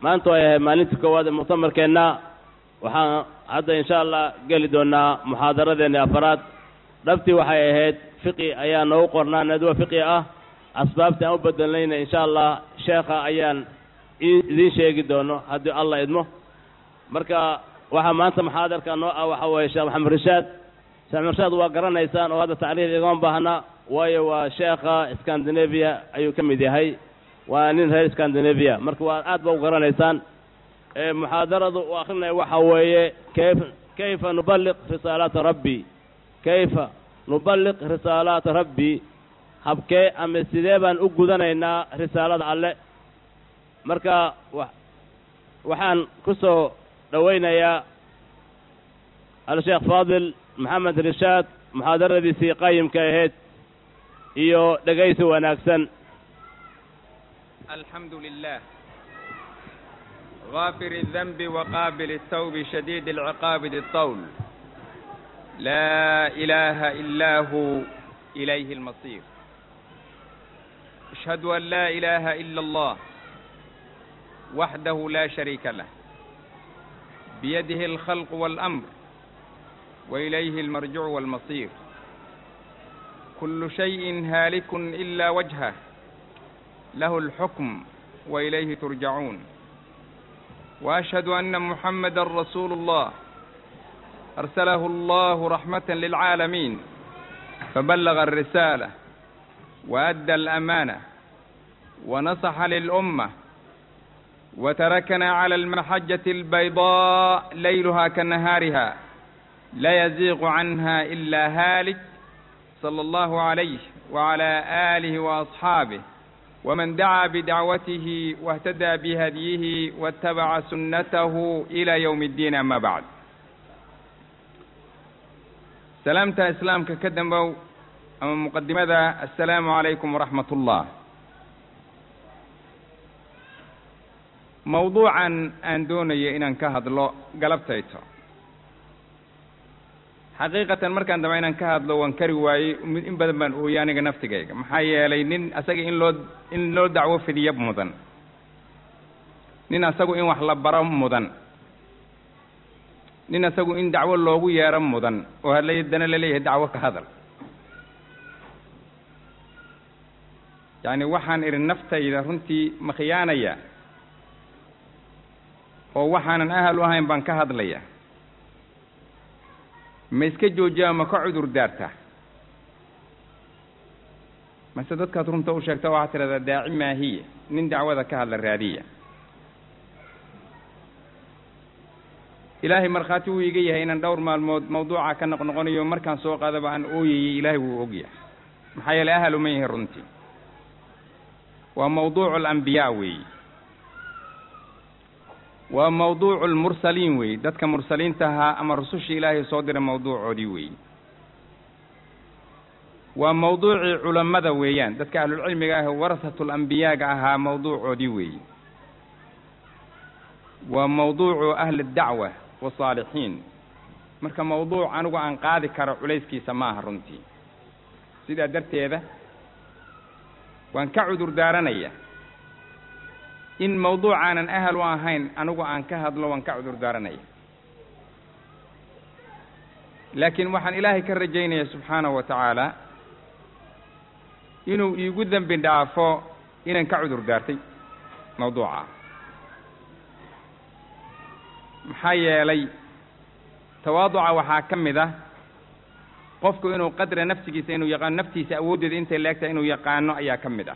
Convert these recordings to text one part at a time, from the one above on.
maanta ay ahay maalintii koowaad ee muctamarkeenna waxaan hadda insha allah geli doonaa muxaadaradeenni afaraad dhabtii waxay ahayd fiqi ayaa noogu qornaa nadwa fiqi ah asbaabtii aan u bedelnayna insha allah sheekha ayaan idiin sheegi doono haddii allah idmo marka waxaa maanta muxaadarka noo ah waxa weeye sheekh maxamed rishaad sheekh maxamed rishaad waa garanaysaan oo hadda tacriif igama baahna waayo waa sheekha scandinavia ayuu ka mid yahay waa nin reer scandinavia marka waa aad ba u garanaysaan muxaadaradu uu akrinaya waxa weeye kayf kayfa nuballiq risaalaata rabbi kayfa nuballiq risaalaata rabbi habkee ama sidee baan u gudanaynaa risaalada alle marka wa waxaan ku soo dhowaynayaa al-sheekh faadil maxamed rishaad muxaadaradiisii qayimka ahayd iyo dhegaysi wanaagsan الحمد لله غافر الذنب وقابل التوب شديد العقاب ذي الطول لا إله إلا هو إليه المصير أشهد أن لا إله إلا الله وحده لا شريك له بيده الخلق والأمر وإليه المرجع والمصير كل شيء هالك إلا وجهه له الحكم وإليه ترجعون وأشهد أن محمد رسول الله أرسله الله رحمة للعالمين فبلغ الرسالة وأدى الأمانة ونصح للأمة وتركنا على المحجة البيضاء ليلها كنهارها لا يزيغ عنها إلا هالك صلى الله عليه وعلى آله وأصحابه ومن دعا بدعوته واهتدى بهديه واتبع سنته إلى يوم الدين أما بعد سلامتا إسلامك كدنبو أما مقدمة السلام عليكم ورحمة الله موضوعا أن دوني إن كهد له قلبتيته xaqiiqatan markaan daba inaan ka hadlo waan kari waayey in badan baan ooyey aniga naftigayga maxaa yeelay nin asaga in loo in loo dacwo fidiya mudan nin asagu in wax la baro mudan nin asagu in dacwo loogu yeero mudan oo hadlaydana laleeyahay dacwo ka hadal yacni waxaan idhi naftayda runtii ma khiyaanaya oo waxaanan ahal u ahayn baan ka hadlaya ma iska joojiyaa ma ka cudur daartaa mase dadkaad runta u sheegta waxaad tidhahdaa daaci maahiya nin dacwada ka hadla raadiya ilaahay markhaati wuu iga yahay inaan dhowr maalmood mawduuca ka noqnoqonayo markaan soo qaadaba aan ooyayey ilaahay wuu og yahay maxaa yeelay ahal uma yahay runtii waa mawduucu alambiyaa weeye waa mawduucu lmursaliin weeye dadka mursaliinta ahaa ama rusushii ilaahay soo diray mawduucoodii weeye waa mawduucii culammada weeyaan dadka ahlulcilmiga ah warasatu lambiyaaga ahaa mawduucoodii weeye waa mawduucu ahli dacwa wasaalixiin marka mawduuc anigu aan qaadi karo culayskiisa maaha runtii sidaa darteeda waan ka cudur daaranaya in mawduucaanan ahal u ahayn anigu aan ka hadlo waan ka cudur daaranaya laakiin waxaan ilaahay ka rajaynaya subxaanahu wa tacaala inuu iigu dembi dhaafo inaan ka cudur daartay mawduuca maxaa yeelay tawaaduca waxaa ka mid ah qofku inuu qadra nafsigiisa inuu yaqaano naftiisa awooddeeda intay leegtahay inuu yaqaano ayaa ka mid ah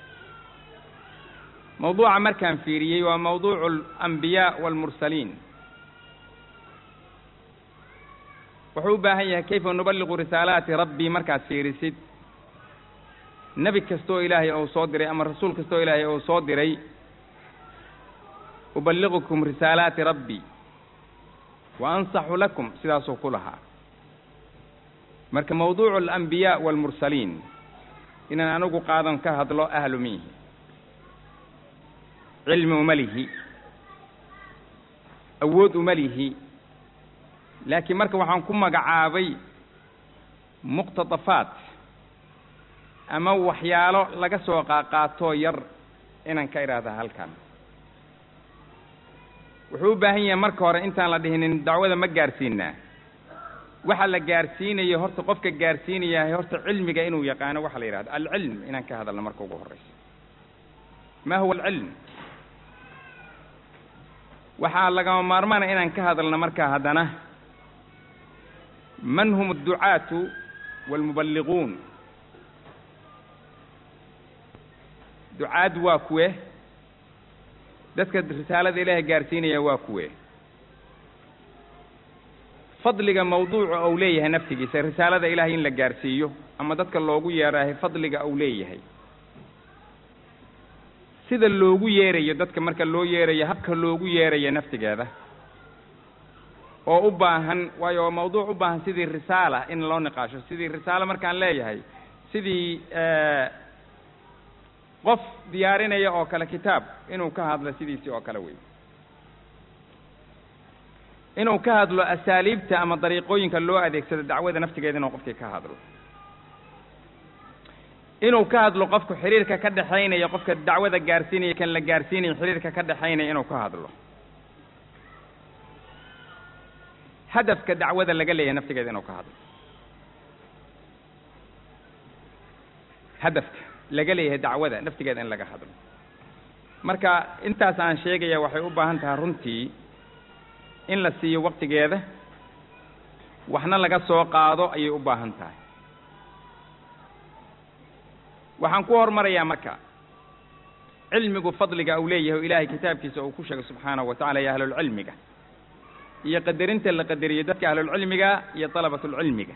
mawduuca markaan fiiriyey waa mawduucu alambiyaa waalmursaliin wuxuu u baahan yahay kayfa nuballiqu risaalaati rabbii markaad fiirisid nebi kastoo ilaahay ou soo diray ama rasuul kastoo ilaahay ou soo diray uballiqukum risaalaati rabbii wa ansaxu lakum sidaasuu ku lahaa marka mawduucu alambiyaa waalmursaliin inaan anigu qaadan ka hadlo ahlu miihi cilmi uma lihi awood uma lihi laakiin marka waxaan ku magacaabay muqtadafaat ama waxyaalo laga soo qaaqaatoo yar inaan ka idhaahda halkan wuxuu u baahan yahay marka hore intaan la dhihinin dacwada ma gaarsiinaa waxa la gaarsiinayo horta qofka gaarsiinayahay horta cilmiga inuu yaqaano waxa la yidhahdo alcilm inaan ka hadalno marka ugu horreysa ma huwa alcilm waxaa lagama maarmaana inaan ka hadalno markaa haddana man hum adducaatu waalmuballiquun ducaad waa kuwe dadka risaalada ilaahay gaarsiinaya waa kuwe fadliga mawduuca ou leeyahay naftigiisa risaalada ilaahay in la gaarsiiyo ama dadka loogu yeerahay fadliga ou leeyahay sida loogu yeerayo dadka marka loo yeerayo habka loogu yeerayo naftigeeda oo u baahan waayo waa mawduuc u baahan sidii risaala in loo niqaasho sidii risaalo markaan leeyahay sidii qof diyaarinaya oo kale kitaab inuu ka hadlo sidiisii oo kale wey inuu ka hadlo asaaliibta ama dariiqooyinka loo adeegsado dacwada naftigeeda inuu qofkii ka hadlo inuu ka hadlo qofku xiriirka ka dhexaynaya qofka dacwada gaarsiinaya kan la gaarsiinaya xiriirka ka dhexaynaya inuu ka hadlo hadafka dacwada laga leeyahay naftigeeda inuu ka hadlo hadafka laga leeyahay dacwada naftigeeda in laga hadlo marka intaas aan sheegaya waxay u baahan tahay runtii in la siiyo waktigeeda waxna laga soo qaado ayay u baahan tahay waxaan ku hormarayaa marka cilmigu fadliga uu leeyahay o ilaahay kitaabkiisa uu ku sheegay subxaanahu wa tacala iyo ahlulcilmiga iyo qadarinta la qadariyo dadka ahlulcilmiga iyo dalabatulcilmiga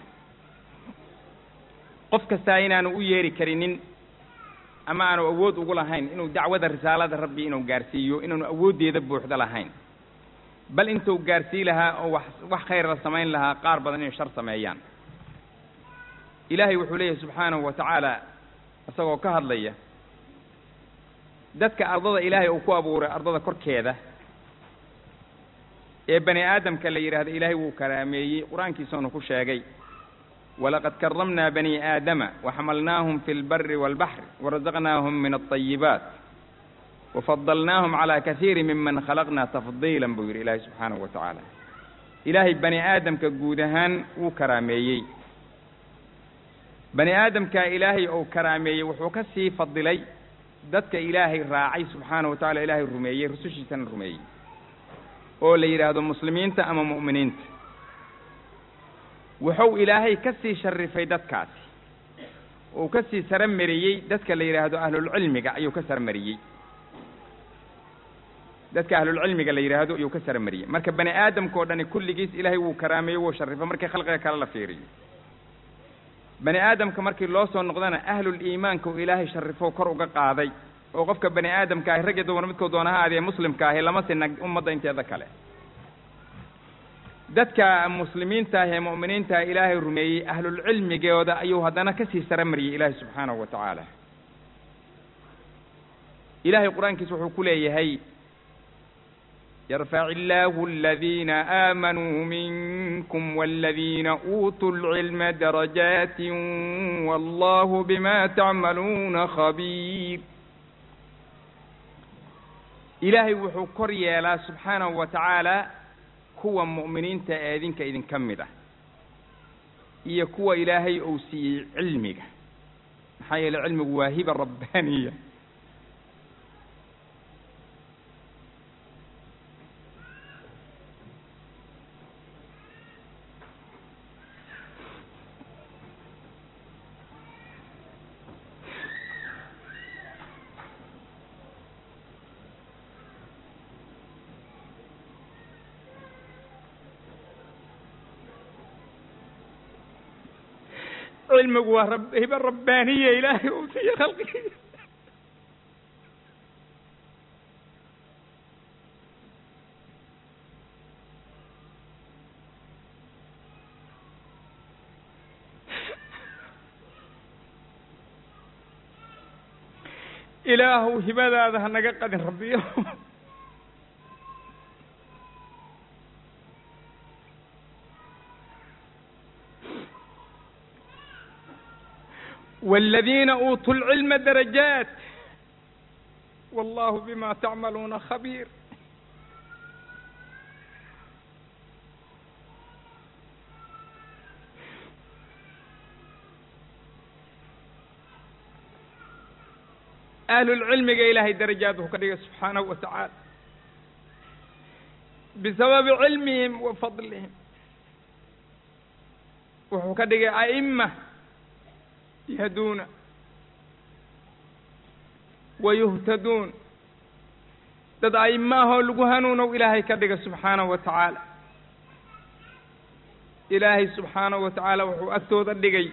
qof kastaa inaanu u yeeri karinin ama aanu awood ugu lahayn inuu dacwada risaalada rabbi inuu gaarsiiyo inaanu awooddeeda buuxda lahayn bal intuu gaarsii lahaa oo wax wax khayr la samayn lahaa qaar badan inay shar sameeyaan ilaahay wuxuu leeyahay subxaanahu wa tacaala isagoo ka hadlaya dadka ardada ilaahay uu ku abuuray ardada korkeeda ee bani aadamka la yidhaahdo ilaahay wuu karaameeyey qur-aankiisaanu ku sheegay walaqad karamnaa bani aadama waxamalnaahum fi lbari waalbaxri warazaqnaahum min alطayibaat wafadalnaahum calaa kasiiri miman khalaqnaa tafdiilan buu yidhi ilaahay subxaanahu wa tacaala ilaahay bani aadamka guud ahaan wuu karaameeyey bani aadamkaa ilaahay ou karaameeyey wuxuu ka sii fadilay dadka ilaahay raacay subxaanahu wa tacala ilaahay rumeeyey rusushiisana rumeeyey oo la yidhaahdo muslimiinta ama mu'miniinta wuxuu ilaahay ka sii sharifay dadkaasi uu ka sii saramariyey dadka la yidhaahdo ahlulcilmiga ayuu ka saramariyey dadka ahlulcilmiga la yidhaahdo ayuu ka saramariyey marka bani aadamka oo dhani kulligiis ilaahay wuu karaameeyey wuu sharifay markii khalqiga kale la fiiriyo bani aadamka markii loo soo noqdana ahlul iimaanka uu ilaahay sharifo kor uga qaaday oo qofka bani aadamka ahi rag iyo dumar midkoo doona ha aadee muslimka ahi lama sina ummadda inteeda kale dadka muslimiinta ah ee mu'miniinta ah ilaahay rumeeyey ahlulcilmigooda ayuu haddana ka sii sara mariyey ilaahay subxaanahu wa tacaala ilaahay qur-aankiisa wuxuu ku leeyahay yarfac illaahu aladiina aamanuu minkum waladiina uutuu lcilma darajaati wallahu bima tacmaluuna khabiir ilaahay wuxuu kor yeelaa subxaanahu wa tacaala kuwa mu'miniinta ee idinka idinka mid ah iyo kuwa ilaahay uu siiyey cilmiga maxaa yeeley cilmigu waa hiba rabbaaniya cilmigu waa rab hiba rabbaaniya ilaahay uu siiye khalqigiisa ilaahuw hibadaada ha naga qadin rabbiyo والذين أوتوا العلم درجات والله بما تعملون خبير ahlulcilmiga ilaahay darajaad wuxuu ka dhigay subxaanahu wa tacaala bisababi cilmihim wa fadlihim wuxuu ka dhigay a'ima yahduuna wa yuhtaduun dad a'ima ahoo lagu hanuunow ilaahay ka dhiga subxaanahu wa tacaala ilaahay subxaanahu wa tacaala wuxuu agtooda dhigay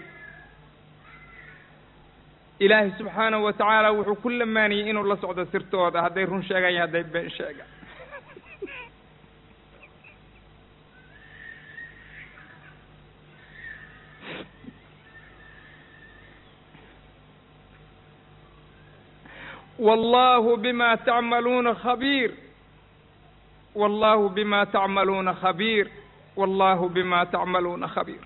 ilaahay subxaanahu wa tacaala wuxuu ku lamaaniyey inuu la socdo sirtooda hadday run sheegaan iyo hadday been sheegaan wallahu bima tacmaluuna khabiir wallahu bima tacmaluuna khabiir wallahu bima tacmaluuna khabiir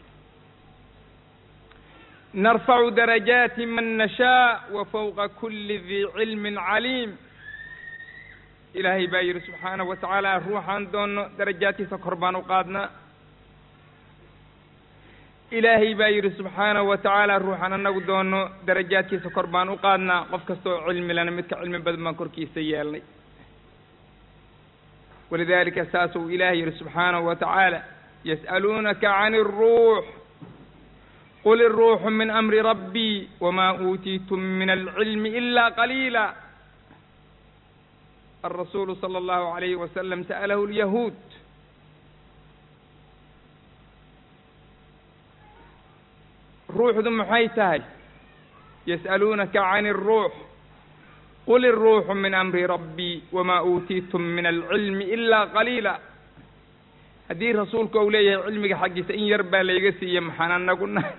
narfacu darajaati man nashaa wa fawqa kuli dii cilmin caliim ilaahay baa yidhi subxaanahu wa tacaala ruuxaan doonno darajaadkiisa kor baan u qaadnaa ilaahay baa yidhi subxaanahu wa tacaala ruuxaan anagu doonno darajaadkiisa kor baan u qaadnaa qof kasta oo cilmi lana midka cilmi badan baan korkiisa yeelnay walidalika saasuu ilahay yidhi subxaanahu wa tacaala yas'aluunaka can الruux qul الruuxu min amri rabbii wma uutiitum min alcilmi ila qaliila alrasuulu salى اllahu عalayhi wasalam sa'alahu اlyahuud ruuxdu maxay tahay yas'aluunaka can الruux qul الruuxu min amri rabbii wma uutiitum min alcilmi ila qaliila haddii rasuulka uu leeyahay cilmiga xaggiisa in yar baa layga siiye maxaan anagu nahay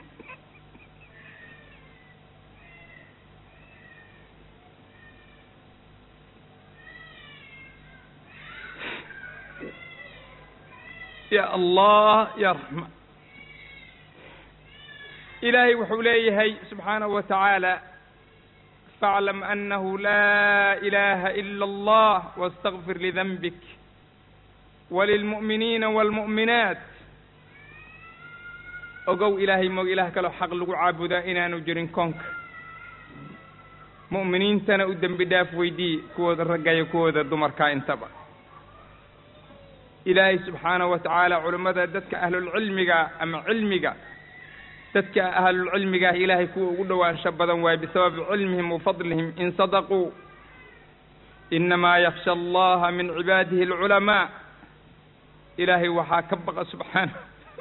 ya allah ya raxmaan ilaahay wuxuu leeyahay subxaanahu wa tacaala faaclam anahu laa ilaha ila allah wastakfir lidanbik walilmu'miniina waalmu'minaat ogow ilaahay moog ilaah kaloo xaq lagu caabudaa inaanu jirin koonka mu'miniintana u dembi dhaaf weydii kuwooda raggayo kuwooda dumarkaa intaba ilaahay subxaanahu wa tacaala culimmada dadka ahlulcilmiga ama cilmiga dadka ahlulcilmigaah ilaahay kuwa ugu dhowaansho badan waaye bisababi cilmihim wa fadlihim in sadaquu inamaa yaksha allaha min cibaadihi alculamaa ilaahay waxaa ka baqa subxaana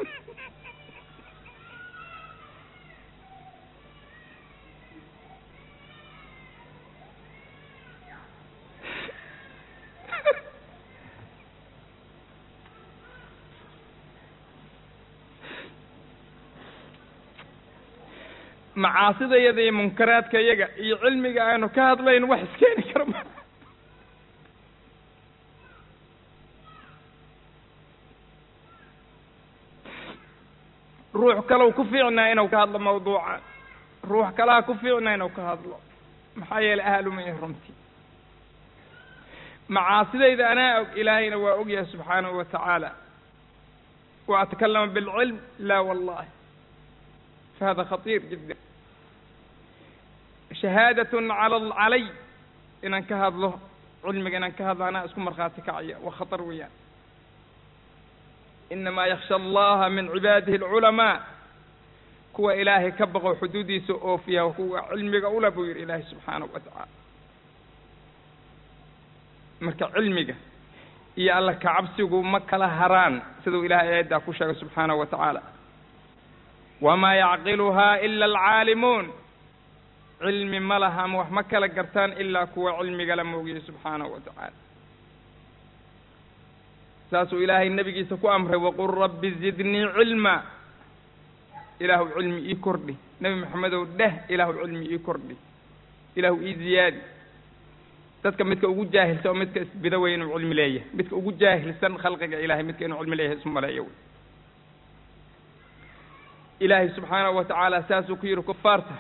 macaasida yada iyo munkaraadka yaga iyo cilmiga aanu ka hadlayn wax iskeeni karo ma ruux kalow ku fiicnaa inuu ka hadlo mawduuca ruux kalaa ku fiicnaa inuu ka hadlo maxaa yeelay ahluma i runtii macaasidayda anaa og ilaahayna waa ogyahay subxaanahu wa tacaala wa atakalama bilcilm la wallahi fahada khatiir jidda shahaadatun cala calay inaan ka hadlo cilmiga inaan ka hadlo anaa isku markhaati kacaya waa khatar weeyaan inamaa yaksha allaha min cibaadihi alculamaa kuwa ilaahay ka baqo xuduudiisa oofiya kuwa cilmiga ula buu yidhi ilaahay subxaanahu wa tacaala marka cilmiga iyo alla kacabsigu ma kala haraan siduu ilahay aayaddaa ku sheegay subxaanahu wa tacaala wamaa yacqiluhaa ila alcaalimuun cilmi ma laha ama wax ma kala gartaan ilaa kuwa cilmiga la moogiyey subxaanahu wa tacaala saasuu ilaahay nebigiisa ku amray waqul rabbi zidnii cilma ilaahu cilmi ii kordhi nebi maxamedow dheh ilaahu cilmi ii kordhi ilaahu ii ziyaadi dadka midka ugu jaahilsan oo midka isbida wey inuu cilmi leeyahay midka ugu jaahilsan khalqiga ilahay midka inuu cilmi leeyahay isu maleeyo wey ilaahay subxaanahu wa tacaala saasuu ku yidhi kufaarta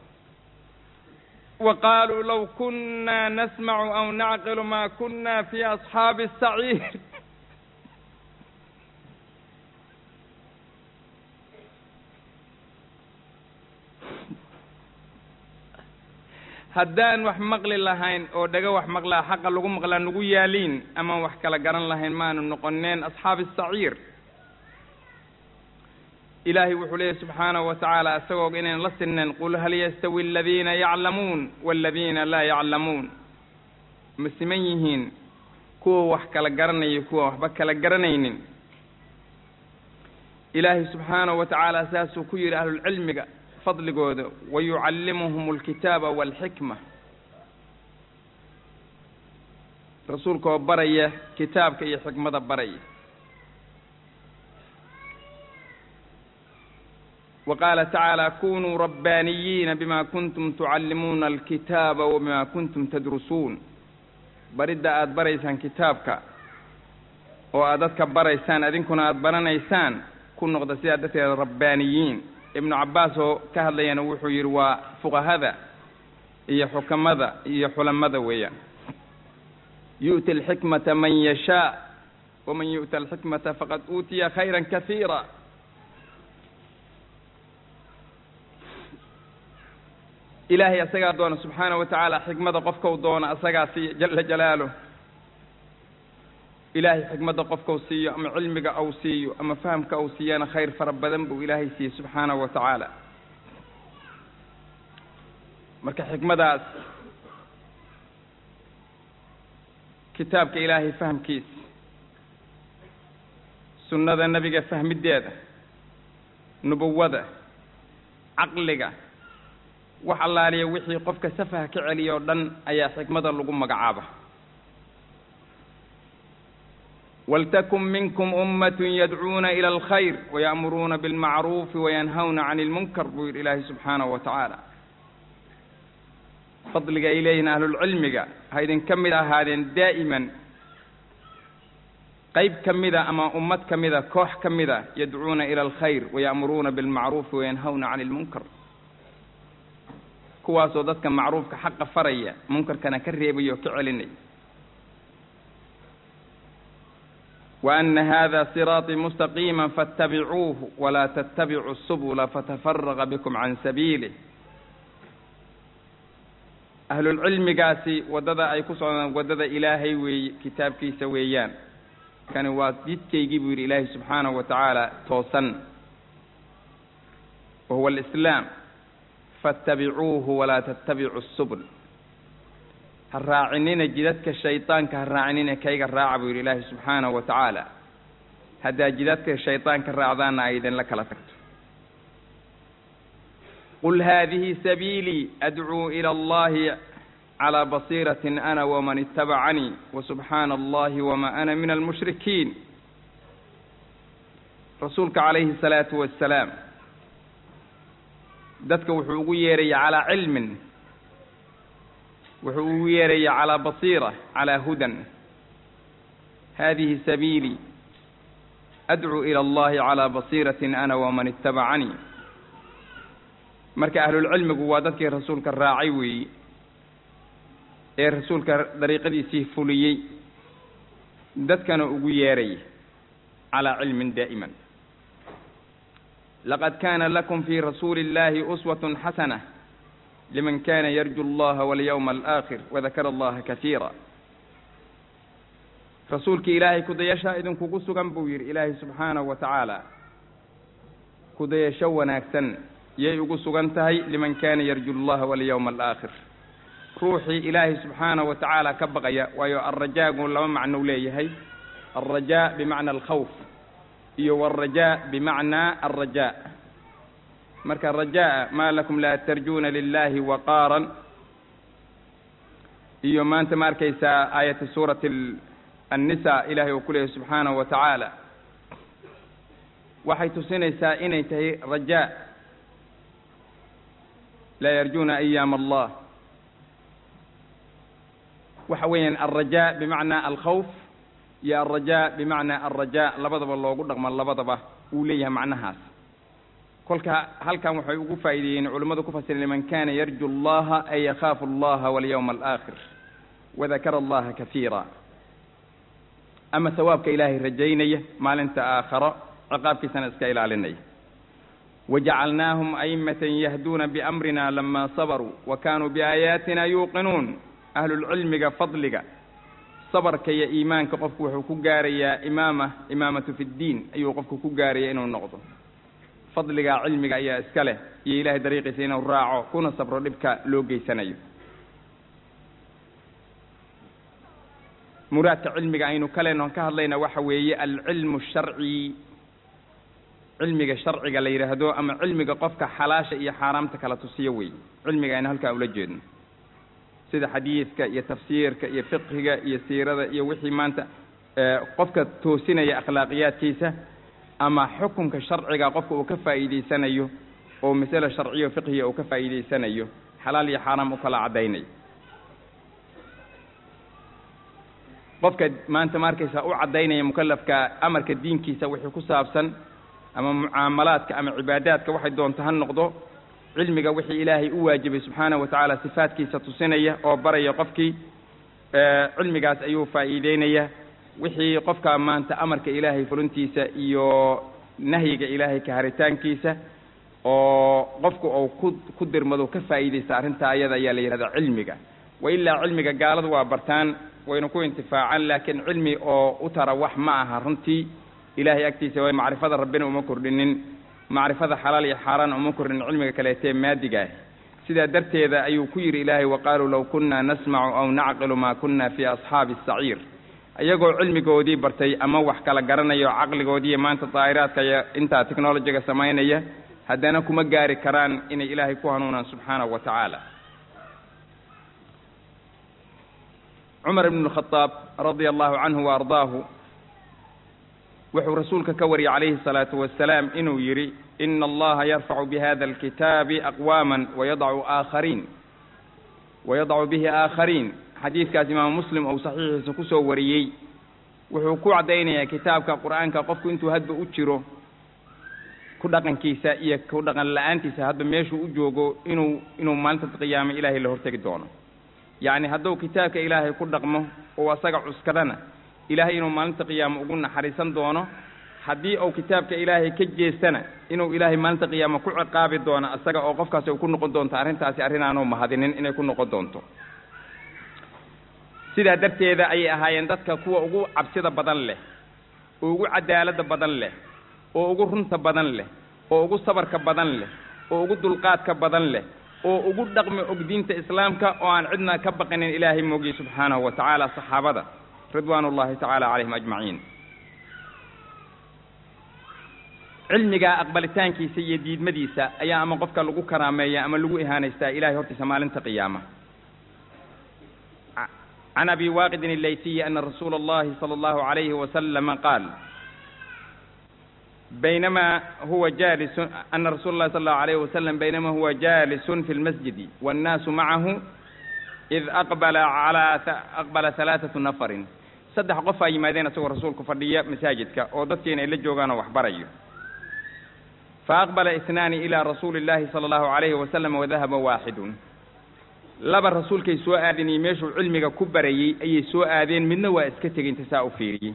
wa qaaluu law kunna nasmacu aw nacqilu ma kunna fi asxaabi الsaciir haddaan wax maqli lahayn oo dhaga wax maqlaa xaqa lagu maqlaa nagu yaaliin amaan wax kala garan lahayn maanu noqoneen asxaabi saciir ilaahay wuxuu leeyahy subxaanahu wa tacaala isagoo inayn la sineen qul hal yastawi aladiina yaclamuun waaladiina laa yaclamuun ma siman yihiin kuwa wax kala garanaya kuwa waxba kala garanaynin ilaahay subxaanahu wa tacaala saasuu ku yidhi ahlulcilmiga fadligooda wayucallimuhum alkitaaba waalxikma rasuulka oo baraya kitaabka iyo xikmada baraya wa qaala tacaala kunuu rabbaaniyiina bima kuntum tucallimuuna alkitaaba wa bima kuntum tadrusuun baridda aada baraysaan kitaabka oo aad dadka baraysaan idinkuna aada baranaysaan ku noqda sidaa darteeda rabbaaniyiin ibnu cabbaas oo ka hadlayana wuxuu yidhi waa fuqahada iyo xukamada iyo xulamada weeyaan yu'ti alxikmata man yashaa waman yu'ta alxikmata faqad uutiya khayran kasiira ilaahay asagaa doona subxaana wa tacaala xikmada qofkau doona asagaa siiya jala jalaaluh ilaahay xikmadda qofkau siiyo ama cilmiga au siiyo ama fahamka au siiyana khayr fara badan buu ilaahay siiyey subxaanahu wa tacaala marka xikmadaas kitaabka ilaahay fahamkiisa sunnada nebiga fahmiddeeda nubuwada caqliga wax allaaliya wixii qofka safaha ka celiya oo dhan ayaa xikmada lagu magacaaba waltakun minkum ummatun yadcuuna ila alkhayr waya'muruuna bilmacruufi wayanhawna cani ilmunkar buu yidhi ilaahay subxaanahu wa tacaala fadliga ay leeyihiin ahlulcilmiga ha idinka mid ahaadeen daa'iman qayb ka mida ama ummad ka mida koox ka mida yadcuuna ila alkhayr waya'muruuna bilmacruufi wayanhawna cani ilmunkar kuwaasoo dadka macruufka xaqa faraya munkarkana ka reebaya oo ka celinaya wa ana hada siraaطii mustaqiima faاtabicuuhu walaa tatabicuu subula fatafaraqa bikum can sabiilih ahlulcilmigaasi waddada ay ku socdaan waddada ilaahay weeye kitaabkiisa weeyaan kani waa jidkaygii buu yidhi ilaahay subxaanahu wa tacaala toosan wa huwa alislaam faاtabicuuhu walaa tatabicuu subul ha raacinina jidadka shaydaanka ha raacinina kayga raaca buu yidhi ilaahay subxaanahu wa tacaala haddaa jidadka shaydaanka raacdaana ay idinla kala tagto qul haadihi sabiilii adcuu ila allahi calaa basiiratin ana waman itabacanii wasubxaana allahi wama ana min almushrikiin rasuulka calayhi salaatu wassalaam dadka wuxuu ugu yeeraya calaa cilmin wuxuu ugu yeeraya calaa basiira calaa hudan hadihi sabiilii adcuu ila allahi calaa basiiratin ana waman itabacanii marka ahlulcilmigu waa dadkii rasuulka raacay weeyi ee rasuulka dariiqadiisii fuliyey dadkana ugu yeeraya calaa cilmin daa'iman laqad kaana lakum fii rasuuli illahi uswatun xasana liman kana yarju allaha walyawma alaakhir wadakara allaha kasiira rasuulkii ilaahay kudayashaa idinkugu sugan buu yidhi ilaahay subxaanahu wa tacaala kudayasho wanaagsan yay ugu sugan tahay liman kana yarju allaha walyawma alaakhir ruuxii ilaahay subxaanahu wa tacaala ka baqaya waayo alrajaagu laba macnou leeyahay alrajaa bimacna alkhawf iyo walrajaa bimacnaa alrajaa marka rajaa maa lakum laa tarjuuna lilahi waqaaran iyo maanta ma arkaysaa aayata suurati annisa ilahay uu ku leeyahy subxaanahu wa tacaala waxay tusinaysaa inay tahay rajaa laa yarjuuna ayaam allah waxa weeyaan alrajaa bimacnaa alkhawf iyo alrajaa bimacnaa alrajaa labadaba loogu dhaqmo labadaba wuu leeyahay macnahaas kolka halkan waxay ugu faa'iideeyeen culimmadu ku fasiren liman kana yarju allaha ay yakhaafu allaha walyawma alaakhir wadakara allaha kasiira ama sawaabka ilaahay rajaynaya maalinta aakharo ciqaabkiisana iska ilaalinaya wajacalnaahum a'immatan yahduuna biamrina lama sabaruu wa kaanuu biaayaatina yuuqinuun ahlulcilmiga fadliga sabarka iyo iimaanka qofku wuxuu ku gaarayaa imaama imaamatu fi ddiin ayuu qofku ku gaaraya inuu noqdo fadligaa cilmiga ayaa iska leh iyo ilahay dariiqiisa inuu raaco kuna sabro dhibka loo geysanayo muraadka cilmiga aynu ka leenaon ka hadlayna waxa weeye alcilmu sharci cilmiga sharciga la yidhaahdo ama cilmiga qofka xalaasha iyo xaaraamta kala tusiyo weeye cilmiga aynu halkaa ula jeedno sida xadiidka iyo tafsiirka iyo fiqhiga iyo siirada iyo wixii maanta qofka toosinaya akhlaaqiyaadkiisa ama xukunka sharciga qofka uu ka faa'iidaysanayo oo masale sharciyo fiqhiga uu ka faa'iidaysanayo xalaal iyo xaaraam u kala caddaynayo qofka maanta maarkaysa u caddaynaya mukalafka amarka diinkiisa wixii ku saabsan ama mucaamalaadka ama cibaadaadka waxay doonto ha noqdo cilmiga wixii ilaahay u waajibay subxaanahu watacaala sifaadkiisa tusinaya oo baraya qofkii cilmigaas ayuu faa'iideynaya wixii qofka maanta amarka ilaahay fulintiisa iyo nahyiga ilaahay ka haritaankiisa oo qofku uu ku ku dirmado ka faa'iidaysta arrintaa ayada ayaa la yidhahdaa cilmiga wa ilaa cilmiga gaaladu waa bartaan wayna ku intifaacaan laakiin cilmi oo u tara wax ma aha runtii ilaahay agtiisa way macrifada rabbina uma kordhinin macrifada xalaal iyo xaaraan uma kordhinin cilmiga kaleetee maadiga ah sidaa darteeda ayuu ku yidhi ilaahay waqaaluu low kunna nasmacu aw nacqilu maa kunna fii asxaabi asaciir iyagoo cilmigoodii bartay ama wax kala garanayo caqligoodiiyo maanta daa'iraadka iyo intaa technolojiga samaynaya haddana kuma gaari karaan inay ilaahay ku hanuunaan subxaanahu wa tacaala cumar ibn khadaab radia allahu canhu wa ardaahu wuxuu rasuulka ka wariyey calayhi salaatu wasalaam inuu yidhi ina allaha yarfacu bihada alkitaabi aqwaama wayadacu aakhariin wayadacu bihi aakhariin xadiidkaas imaamu muslim ou saxiixiisa kusoo wariyey wuxuu ku caddaynayaa kitaabka qur'aanka qofku intuu hadba u jiro ku dhaqankiisa iyo ku dhaqan la-aantiisa hadba meeshuu u joogo inuu inuu maalinta qiyaame ilaahay la hortegi doono yacni hadduu kitaabka ilaahay ku dhaqmo oo asaga cuskadana ilaahay inuu maalinta qiyaamo ugu naxariisan doono haddii uu kitaabka ilaahay ka jeestana inuu ilaahay maalinta qiyaamo ku ciqaabi doono asaga oo qofkaasi u ku noqon doonto arrintaasi arrin aanu mahadinin inay ku noqon doonto sidaa darteeda ayay ahaayeen dadka kuwa ugu cabsida badan leh oo ugu cadaaladda badan leh oo ugu runta badan leh oo ugu sabarka badan leh oo ugu dulqaadka badan leh oo ugu dhaqmi og diinta islaamka oo aan cidna ka baqinin ilaahay moogiye subxaanahu wa tacaala saxaabada ridwaan ullahi tacaala calayhim ajmaciin cilmiga aqbalitaankiisa iyo diidmadiisa ayaa ama qofka lagu karaameeya ama lagu ihaanaystaa ilahay hortiisa maalinta qiyaama can abi waaqidin allaytiyi ana rasuula allahi sala allahu calayhi wasalama qaal بينما هو جالس أن رسول الله صلى الله عليه وسلم بينما هو جالس في المسجد والناس معه إذ أقبل على أقبل ثلاثة نفر صدح قفا يمادين سوى رسول كفردية مساجدك ودتين إلى جوغانا وحبري فأقبل اثنان إلى رسول الله صلى الله عليه وسلم وذهب واحد لبا الرسول كي سوء آذن يميشو علمك كبري أي سوء آذن من نوى اسكتك انتساء فيري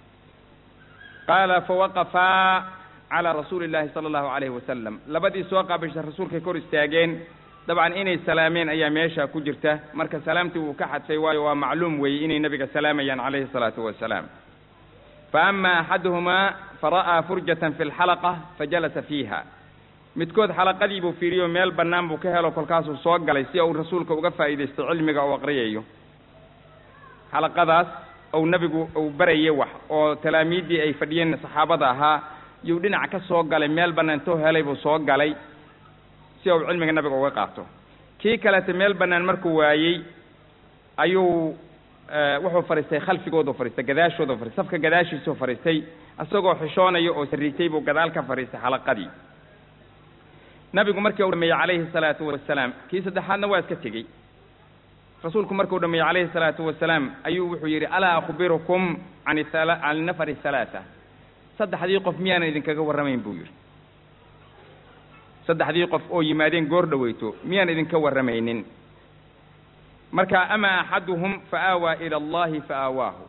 qaala fawaqafaa calaa rasuuli illaahi sala allahu calayhi wasalam labadii soo qaabisha rasuulkay kor istaageen dabcan inay salaameen ayaa meesha ku jirta marka salaamtii wuu ka xadfay waayo waa macluum weeye inay nebiga salaamayaan calayhi salaatu wasalaam fa ama axaduhumaa fara'aa furjatan fi lxalaqa fajalasa fiiha midkood xalaqadii buu fiiriyo meel bannaan buu ka helo kolkaasuu soo galay si uu rasuulka uga faa'iidaysto cilmiga uu aqriyayo xalaqadaas ou nebigu uu barayay wax oo talaamiiddii ay fadhiyeen saxaabada ahaa yuu dhinac ka soo galay meel bannaan intoo helay buu soo galay si uu cilmiga nabiga uga qaato kii kaleete meel bannaan markuu waayey ayuu wuxuu fadhiistay khalfigoodu fadhiistay gadaashoodu fadhistay safka gadaashiisuu fadhiistay isagoo xishoonaya oo sarriitay buu gadaal ka fadhiistay xalaqadii nabigu markii uu dhameeyey calayhi salaatu wasalaam kii saddexaadna waa iska tegey rasuulku markuu dhameeyey calayhi salaatu wasalaam ayuu wuxuu yidhi alaa akhbirukum can can nafari halaata saddexdii qof miyaanan idinkaga warramayn buu yidhi saddexdii qof oo yimaadeen goor dhoweyto miyaan idinka warramaynin marka ama axaduhum fa aawaa ila allahi fa aawaahu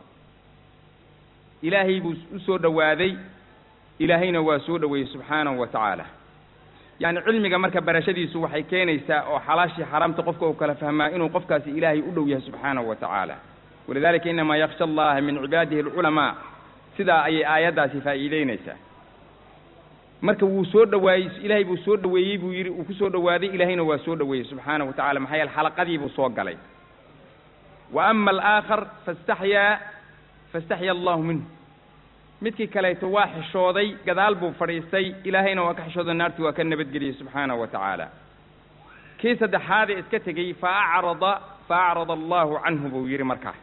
ilaahay buu u soo dhowaaday ilaahayna waa soo dhoweeyey subxaanahu wa tacaala yacni cilmiga marka barashadiisu waxay keenaysaa oo xalaashii xaraamta qofka uu kala fahmaa inuu qofkaasi ilaahay u dhow yahay subxaanahu wa tacaala walidalika inamaa yaksha allaha min cibaadihi alculamaa sidaa ayay aayaddaasi faa'iideynaysaa marka wuu soo dhawaayey ilaahay buu soo dhaweeyey buu yidhi uu ku soo dhowaaday ilaahayna waa soo dhaweeyey subxaanahu wa tacala maxaa yeele xalaqadii buu soo galay wa ama alaakhar fastaxyaa fastaxya allahu minhu midkii kaleeto waa xishooday gadaal buu fadhiistay ilaahayna waa ka xishooday naartii waa ka nabadgeliyey subxaanahu wa tacaala kii saddexaadee iska tegey fa acrada fa acrada allahu canhu buu yidhi markaa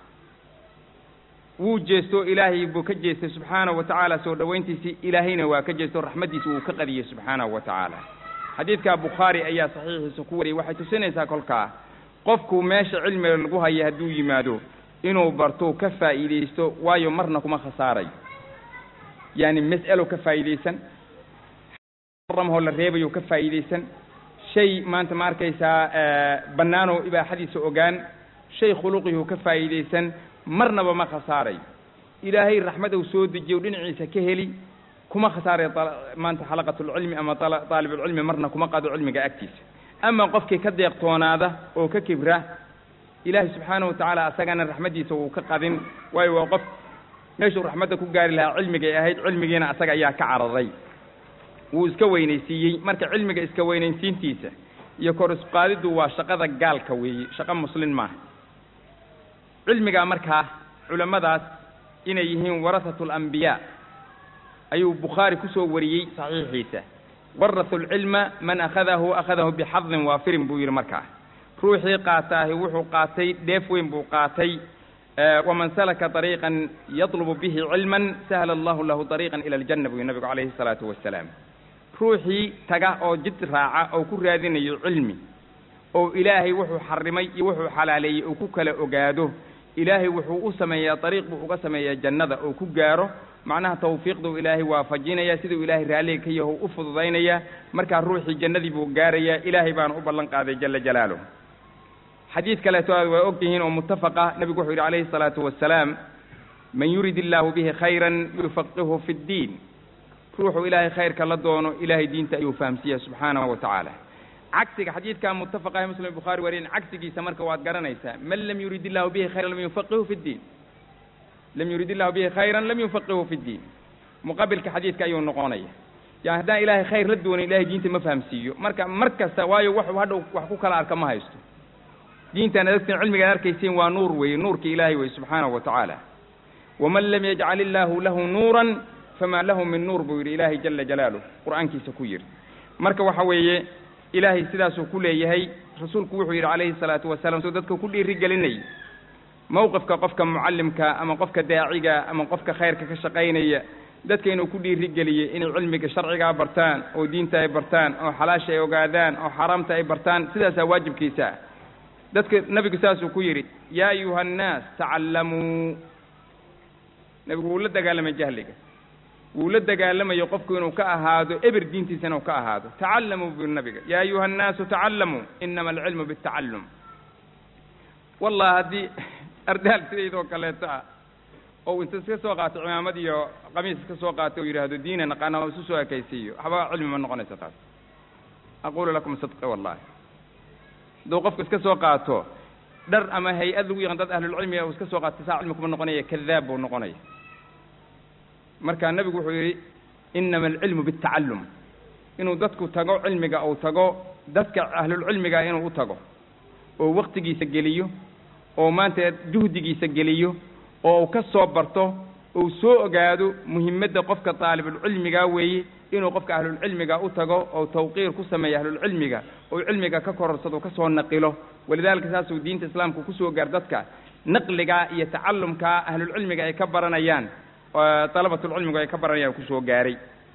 wuu jeesto ilaahay buu ka jeestay subxaanahu wa tacaala soo dhowayntiisii ilaahayna waa ka jeesto raxmaddiisa wuu ka qadiyey subxaanahu wa tacaala xadiidkaa bukhaari ayaa saxiixiisa ku wariyey waxay tusinaysaa kolkaa qofku meesha cilmiga lagu haya hadduu yimaado inuu barto ka faa'iidaysto waayo marna kuma khasaarayo yaani mas'alo ka faa'iidaysan ramahoo la reebayo ka faa'iidaysan shay maanta ma arkaysaa bannaanoo ibaaxadiisa ogaan shay khuluqihuu ka faa'iidaysan marnaba ma khasaarayo ilaahay raxmad uu soo dejiyo dhinaciisa ka heli kuma khasaarayo maanta xalaqatulcilmi ama daalibulcilmi marna kuma qado cilmiga agtiisa ama qofkii ka deeqtoonaada oo ka kibra ilaahay subxaanahu wa tacaala asagana raxmaddiisa wuu ka qadin waayo waa qof meeshuu raxmadda ku gaari lahaa cilmigay ahayd cilmigiina asaga ayaa ka cararay wuu iska weynaysiiyey marka cilmiga iska weynaysiintiisa iyo kor isqaadiddu waa shaqada gaalka weeye shaqo muslin maaha cilmigaa markaa culammadaas inay yihiin warasatu alambiyaa ayuu bukhaari ku soo wariyey saxiixiisa waratu alcilma man akhadahu akhadahu bixadin waafirin buu yidhi markaa ruuxii qaataahi wuxuu qaatay dheef weyn buu qaatay waman salaka طariiqan yatlubu bihi cilman sahla allahu lahu طariiqan ila aljanna buu nabigu calayhi الsalaatu wasalaam ruuxii taga oo jid raaca oo ku raadinayo cilmi oo ilaahay wuxuu xarimay iyo wuxuu xalaaleeyey oo ku kala ogaado ilaahay wuxuu u sameeyaa dariiq buu uga sameeyaa jannada oo ku gaaro macnaha tawfiiqduu ilaahay waafajinaya siduu ilaahay raalliga ka yaho u fududaynaya markaa ruuxii jannadii buu gaarayaa ilaahay baana u ballan qaaday jala jalaaluh xadiid kaleeto aad waa og tihiin oo muttafaqa nebigu wuxuu yidhi calayhi الsalaatu wasalaam man yurid illaahu bihi khayran yufaqihu fi اddiin ruuxuu ilaahay khayrka la doono ilaahay diinta ayuu fahamsiiya subxaanahu wa tacaala cagsiga xadiidkaa muttafaqahe muslim bukhaari wariyen cagsigiisa marka waad garanaysaa man lam yurid illahu bihi khayran lam yufaqihu fi ddiin lam yurid illahu bihi khayran lam yufaqihu fi ddiin muqabilka xadiidka ayuu noqonaya yani haddaan ilaahay khayr la doonin ilahay diinta ma fahamsiiyo marka mar kasta waayo waxuu hadhow wax ku kala arka ma haysto diintaan adagteen cilmigaad arkaysiin waa nuur weeye nuurka ilaahay weye subxaanahu wa tacaala waman lam yajcal illaahu lahu nuuran famaa lahu min nuur buu yidhi ilaahay jala jalaaluh qur'aankiisa ku yidhi marka waxa weeye ilaahay sidaasuu ku leeyahay rasuulku wuxuu yidhi calayhi salaatu wasalaam soo dadka ku dhiiri gelinayay mowqifka qofka mucallimka ama qofka daaciga ama qofka khayrka ka shaqaynaya dadka inuu ku dhiiri geliyey inay cilmiga sharcigaa bartaan oo diinta ay bartaan oo xalaasha ay ogaadaan oo xaaraamta ay bartaan sidaasaa waajibkiisa ah dadka nebigu saasuu ku yidhi yaa ayuha annaas tacallamuu nebigu wuu la dagaalamay jahliga wuu la dagaalamayo qofku inuu ka ahaado eber diintiisa inuu ka ahaado tacallamuu buu nabiga yaa ayuha annaasu tacallamuu inama alcilmu biاtacallum wallah haddii ardaal sidaydoo kaleeto ah oo inta iska soo qaato cimaamad iyo qamiis iska soo qaato oo yidhaahdo diina naqaana oo isu soo ekaysiiyo waxba cilmi ma noqonaysa taas aqulu lakum sidqi wallahi hadduu qofku iska soo qaato dhar ama hay-ad lagu yaqaan dad ahlulcilmiga uu iska soo qaato saa cilmi kuma noqonaya kadaab buu noqonaya marka nebigu wuxuu yidhi inama alcilmu biاtacallum inuu dadku tago cilmiga uu tago dadka ahlulcilmiga inuu u tago oo waktigiisa geliyo oo maanta juhdigiisa geliyo oo uu ka soo barto uu soo ogaado muhimadda qofka daalibulcilmiga weeye inuu qofka ahlulcilmiga u tago oo tawqiir ku sameeya ahlulcilmiga oo cilmiga ka kororsado ka soo naqilo walidaalika saasuu diinta islaamka kusoo gaar dadka naqligaa iyo tacallumkaa ahlulcilmiga ay ka baranayaan dalabatulcilmigu ay ka baranayaan kusoo gaaray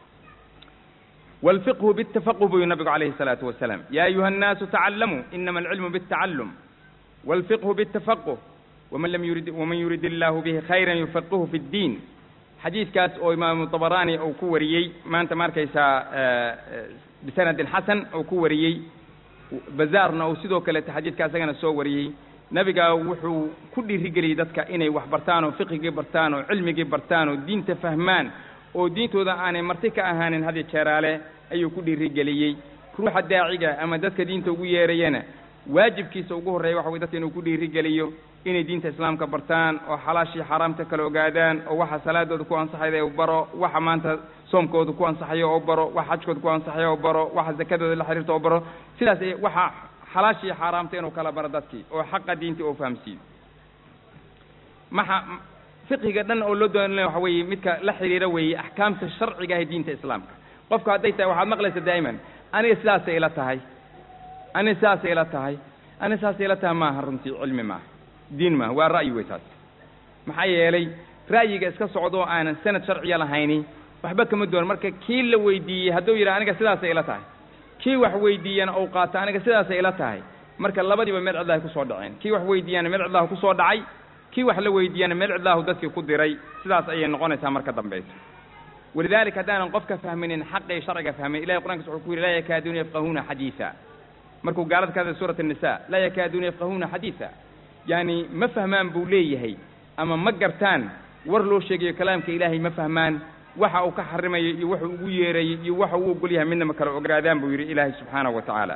wاlfiqhu bاtafaqh buu nabigu calayhi الsalaatu wasalaam ya ayuha الnaasu tacallamuu inama alcilmu bاtacallum wاlfiqhu bاtafaqh waman lam yurid waman yurid illahu bihi khayra yufaqihu fi اddiin xadiidkaas oo imaamu طabaraani uu ku wariyey maanta ma arkaysaa bisanadin xasan uu ku wariyey bazaarna uu sidoo kaleeto xadiidka isagana soo wariyey nebiga wuxuu ku dhiirigeliyey dadka inay wax bartaan oo fiqigii bartaan oo cilmigii bartaan oo diinta fahmaan oo diintooda aanay marti ka ahaanin hadi jeeraale ayuu ku dhiirigeliyey ruuxa daaciga ama dadka diinta ugu yeerayana waajibkiisa ugu horreeya waxa way dadka inuu ku dhiirigeliyo inay diinta islaamka bartaan oo xalaashii xaaraamta kala ogaadaan oo waxa salaadooda ku ansaxayda u baro waxa maanta soomkooda ku ansaxayo oo baro waxa xajkooda ku ansaxayo oo baro waxa zakadooda la xiriirta oo baro sidaas waxa xalaashii xaaraamta inuu kala baro dadkii oo xaqa diinta oo fahamsiiyo maxa fiqiga dhan oo loo doonaya waxa weeye midka la xiriira weeye axkaamta sharciga ah ee diinta islaamka qofku hadday tahay waxaad maqlaysa daa'iman aniga sidaasay ila tahay aniga sidaasay ila tahay aniga sidaasay ila tahay maaha runtii cilmi maaha diin maaha waa ra'yi wey taas maxaa yeelay ra'yiga iska socdo oo aanan sanad sharciya lahayni waxba kama doon marka kii la weydiiyey hadduu yidhaha aniga sidaasay ila tahay kii wax weydiiyana ou qaato aniga sidaasay ila tahay marka labadiiba meel cidlahay kusoo dhaceen kii wax weydiiyana meel cidlahu kusoo dhacay kii wax la weydiiyana meel cidlahu dadkii ku diray sidaas ayay noqonaysaa marka dambaysa walidaalika haddaanan qofka fahminin xaqii sharciga fahmin ilahay qur'ankiisa wuxuu ku yidhi laa yakaaduuna yafqahuuna xadiisa markuu gaalada ka hadlay suurat الnisa laa yakaaduuna yafqahuuna xadiisa yani ma fahmaan buu leeyahay ama ma gartaan war loo sheegayo kalaamka ilaahay ma fahmaan waxa uu ka xarimayo iyo wuxuu ugu yeerayey iyo waxa uu ogol yahay midna ma kala ogaadaan buu yidhi ilaahay subxaanahu wa tacaala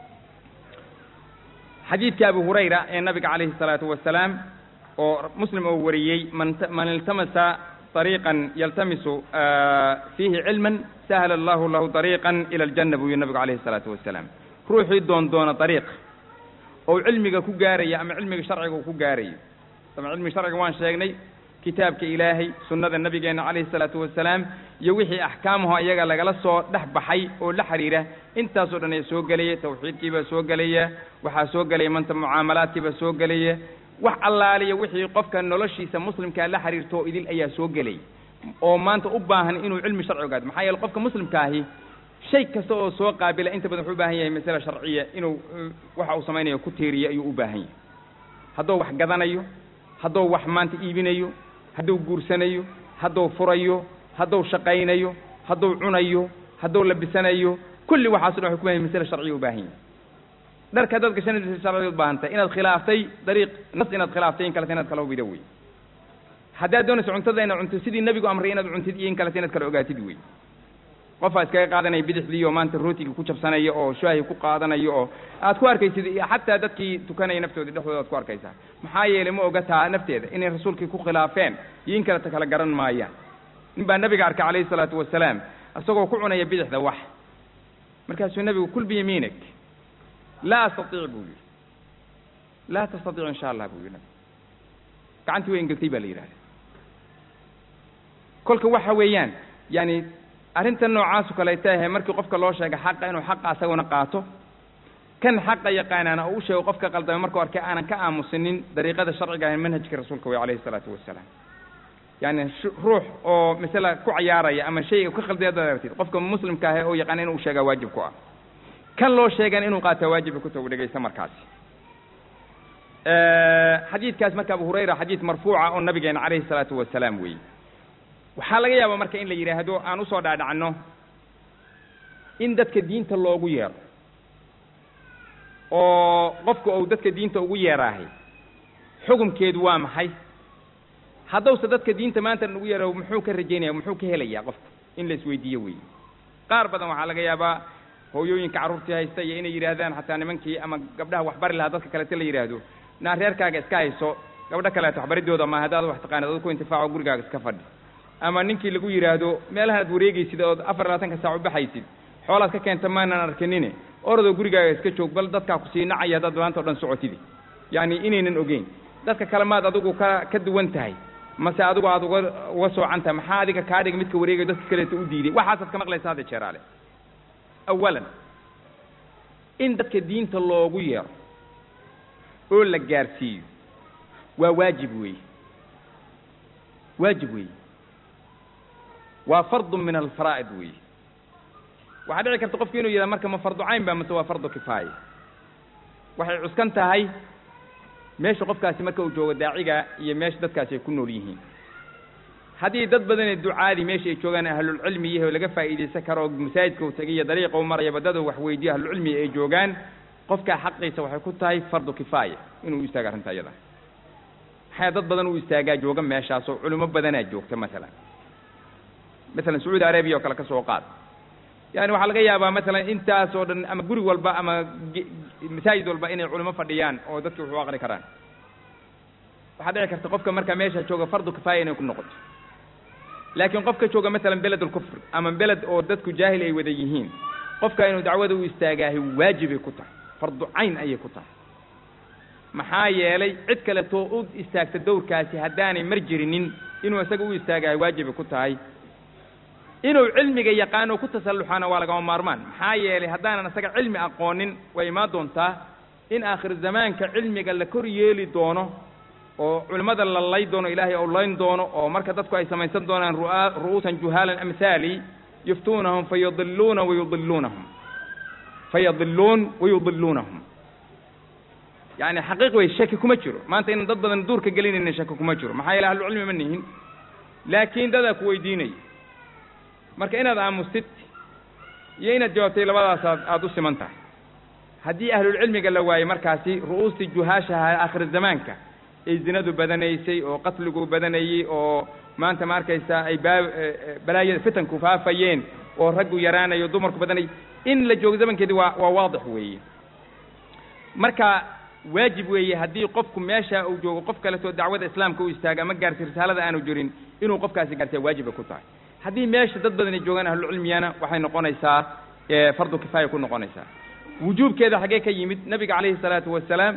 xadiidka abu hurayra ee nabiga calayhi الsalaatu wasalaam oo muslim oo wariyey man man iltamasa طariiqan yaltamisu fiihi cilman sahla allahu lahu طariiqan ila aljanna buu yihi nabigu calayhi الsalaatu wasalaam ruuxii doon doona dariiq ou cilmiga ku gaaraya ama cilmiga sharciga uu ku gaarayo ama cilmiga sharciga waan sheegnay kitaabka ilaahay sunnada nabigeenna calayhi salaatu wasalaam iyo wixii axkaamaho iyaga lagala soo dhex baxay oo la xidhiira intaasoo dhan ayaa soo gelaya tawxiidkiibaa soo gelaya waxaa soo gelaya manta mucaamalaadkiibaa soo gelaya wax allaaliya wixii qofka noloshiisa muslimkaa la xiriirto idil ayaa soo gelay oo maanta u baahan inuu cilmi sharci ogaado maxaa yeele qofka muslimkaahi shay kasta oo soo qaabila inta badan wuxuu u baahan yahay masale sharciya inuu waxa uu samaynayo ku tiiriyo ayuu u baahan yahay hadduu wax gadanayo hadduu wax maanta iibinayo hadduu guursanayo hadduu furayo hadduu shaqaynayo hadduu cunayo hadduu labisanayo kulli waxaaso dhan waxay ku bahan yahay masale sharciya u baahan yahay dharka haddaad gashanaysa sharciya u baahan tahay inaad khilaaftay dariiq nas inaad khilaaftay in kaleta inaad kala hubida wey haddaad doonayso cuntada inaad cunto sidii nebigu amray inaad cuntid iyo in kaleta inaad kala ogaatid wey qofaa iskaga qaadanaya bidixdii oo maanta rootiga ku jabsanaya oo shaahi ku qaadanayo oo aad ku arkaysid xataa dadkii tukanaya naftoodii dhexdooda aad ku arkaysaa maxaa yeelay ma oga taa nafteeda inay rasuulkii ku khilaafeen iyo in kaleta kala garan maayaan nin baa nabiga arkay calayhi salaatu wasalaam isagoo ku cunaya bidixda wax markaasuu nebigu kul biyamiinik laa astatiic buu yidhi laa tastatiic insha allah buu yidhi nabigu gacantii way engeltay baa la yidhahda kolka waxa weeyaan yani arrintan noocaasu kaleeta ahe markii qofka loo sheega xaqa inuu xaqa asaguna qaato kan xaqa yaqaanaana oo u sheego qofka qaldamay markuu arkay aanan ka aamusinin dariiqada sharciga ahe manhajka rasuulka wey calayhi isalaatu wasalaam yani ruux oo masala ku cayaaraya ama shayga ka khaldaya dad aragtid qofka muslimka ahe oo yaqaana inuu sheegaa waajib ku ah kan loo sheegan inuu qaataa waajiba ku tagu dhegaysta markaasi xadiidkaas marka abu hurayra xadiid marfuuca oo nabigeena calayhi isalaatu wasalaam weeye waxaa laga yaabaa marka in la yidhaahdo aan usoo dhaadhacno in dadka diinta loogu yeero oo qofka ou dadka diinta ugu yeeraahay xukumkeedu waa maxay haddowse dadka diinta maanta ugu yeero muxuu ka rajaynaya muxuu ka helayaa qofku in la isweydiiyo weeye qaar badan waxaa laga yaabaa hooyooyinka carruurtii haysta iyo inay yidhaahdaan xataa nimankii ama gabdhaha waxbari lahaa dadka kalete la yidhaahdo naa reerkaaga iska hayso gabdho kaleeto waxbaridooda ma haddaad wax taqaanid ad ku intifaaco gurigaaga iska fadhi ama ninkii lagu yidhaahdo meelahan aad wareegaysid ood afar labaatanka saac u baxaysid xoolaad ka keenta maanan arkinine orodoo gurigaaga iska joog bal dadkaa kusii nacaya haddaad maanta o dhan socotidi yacni inaynan ogeyn dadka kale maad adigu ka ka duwan tahay mase adigu aad uga uga soocan tahay maxaa adiga kaa dhiga midka wareegayo dadka kaleeto u diiday waxaasaad ka maqlaysa hadda jeeraale awalan in dadka diinta loogu yeero oo la gaarsiiyo waa waajib weeye waajib weeye waa fardu min alfaraa'id weeye waxaa dhici karta qofku inuu yidhaha marka ma fardu cayn ba mase waa fardu kifaaya waxay cuskan tahay meesha qofkaasi marka uu joogo daaciga iyo meesha dadkaasi ay ku nool yihiin haddii dad badanee ducaadii meesha ay joogaan ahlulcilmi yahay oo laga faa'iidaysan karo oo masaajidka uu tagay iyo dariiqa u maraya baddada wax weydiyo ahlulcilmi ay joogaan qofkaa xaqiisa waxay ku tahay fardu kifaaya inuu u istaago arrinta iyada maxaa dad badan uu istaagaa jooga meeshaas oo culimo badanaa joogta masalan masalan sacuudi arabiya oo kale ka soo qaad yani waxaa laga yaabaa masalan intaas oo dhan ama guri walba ama masaajid walba inay culimo fadhiyaan oo dadki wax u aqri karaan waxaa dhici karta qofka markaa meesha jooga fardu kifaaya inay ku noqoto laakiin qofka jooga masalan beled ulkufr ama beled oo dadku jaahil ay wada yihiin qofka inuu dacwada u istaagaahay waajibay ku tahay fardu cayn ayay ku tahay maxaa yeelay cid kaleetoo u istaagta dowrkaasi haddaanay mar jirinin inuu isaga u istaagahay waajibay ku tahay inuu cilmiga yaqaano ku tasalluxaana waa lagama maarmaan maxaa yeelay haddaanan isaga cilmi aqoonin way imaan doontaa in aakhir zamaanka cilmiga la kor yeeli doono oo culimmada la lay doono ilaahay ou layn doono oo marka dadku ay samaysan doonaan ru'a ru'uusan juhaalan amhaali yuftuunahum fayadiluuna wayudiluunahum fayadiluun wayudiluunahum yani xaqiiq wey shaki kuma jiro maanta inaan dad badan duurka gelinayna shaki kuma jiro maxaa yeele ahlucilmi ma nihin laakiin dadaa ku weydiinaya marka inaad aamustid iyo inaad jawaabtay labadaas aad aada u siman tahay haddii ahlulcilmiga la waayey markaasi ru'uustii juhaashaha aakhir zamaanka ay zinadu badanaysay oo qatligu badanayey oo maanta ma arkaysaa ay baa balaayada fitanku faafayeen oo raggu yaraanayo dumarku badanay in la joogo zamankeedi waa waa waadix weeye marka waajib weeye haddii qofku meesha uu joogo qof kaleetoo dacwada islaamka u istaaga ama gaarsi risaalada aanu jirin inuu qofkaasi gaarsiya waajibay ku tahay haddii meesha dad badan ay joogaan ahlucilmiyana waxay noqonaysaa fardu kifaaya ku noqonaysaa wujuubkeeda xaggee ka yimid nabiga calayhi salaatu wasalaam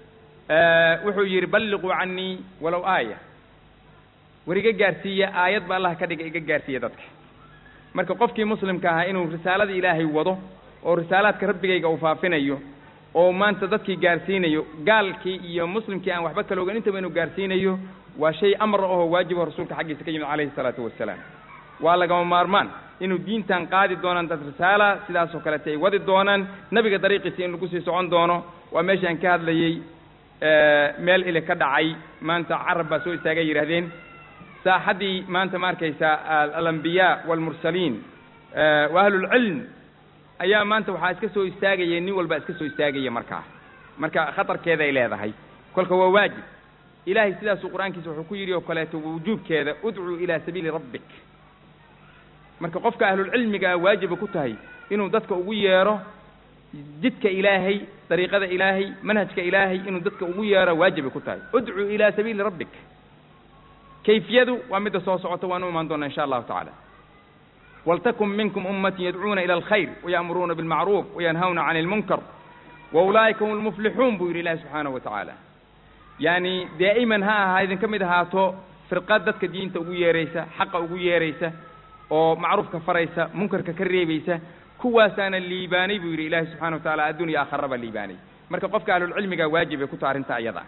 wuxuu yidhi balliquu canii walow aaya war iga gaarsiiya aayad ba allah ka dhiga iga gaarsiiya dadka marka qofkii muslimka ahaa inuu risaalada ilaahay wado oo risaalaadka rabbigayga uu faafinayo oo maanta dadkii gaarsiinayo gaalkii iyo muslimkii aan waxba kala ogan intaba inuu gaarsiinayo waa shay amar ahoo waajibo rasuulka xaggiisa ka yimid calayhi salaatu wasalaam waa lagama maarmaan inuu diintan qaadi doonaan dad risaala sidaasoo kalete ay wadi doonaan nebiga dariiqiisa in lagu sii socon doono waa meeshaan ka hadlayey meel ili ka dhacay maanta carab baa soo istaagay yidhahdeen saaxaddii maanta ma arkaysaa alambiyaa waalmursaliin wa ahlulcilm ayaa maanta waxaa iska soo istaagaya nin walbaa iska soo istaagaya markaa marka khatarkeeda ay leedahay kolka waa waajib ilaahay sidaasuu qur-aankiisa wuxuu ku yidhi oo kaleeto wujuubkeeda udcuu ilaa sabiili rabbik marka qofka ahlulcilmiga ah waajiba ku tahay inuu dadka ugu yeedho jidka ilaahay dariiqada ilaahay manhajka ilaahay inuu dadka ugu yeedho waajibay ku tahay udcuu ilaa sabiili rabbik kayfiyadu waa midda soo socota waan u imaan doonaa insha allahu tacaala waltakun minkum ummatin yadcuuna ila alkhayr waya'muruuna bilmacruuf wayanhawna cani ilmunkar wa ulaa'ika hum lmuflixuun buu yidhi ilaahi subxaanahu wa tacaala yaani daa'iman ha ahaa idinka mid ahaato firqad dadka diinta ugu yeeraysa xaqa ugu yeeraysa oo macruufka faraysa munkarka ka reebaysa kuwaasaana liibaanay buu yidhi ilaahi subxana wa tacala addunya aakharaba liibaanay marka qofka ahlulcilmiga waajib ay ku taha arrinta iyada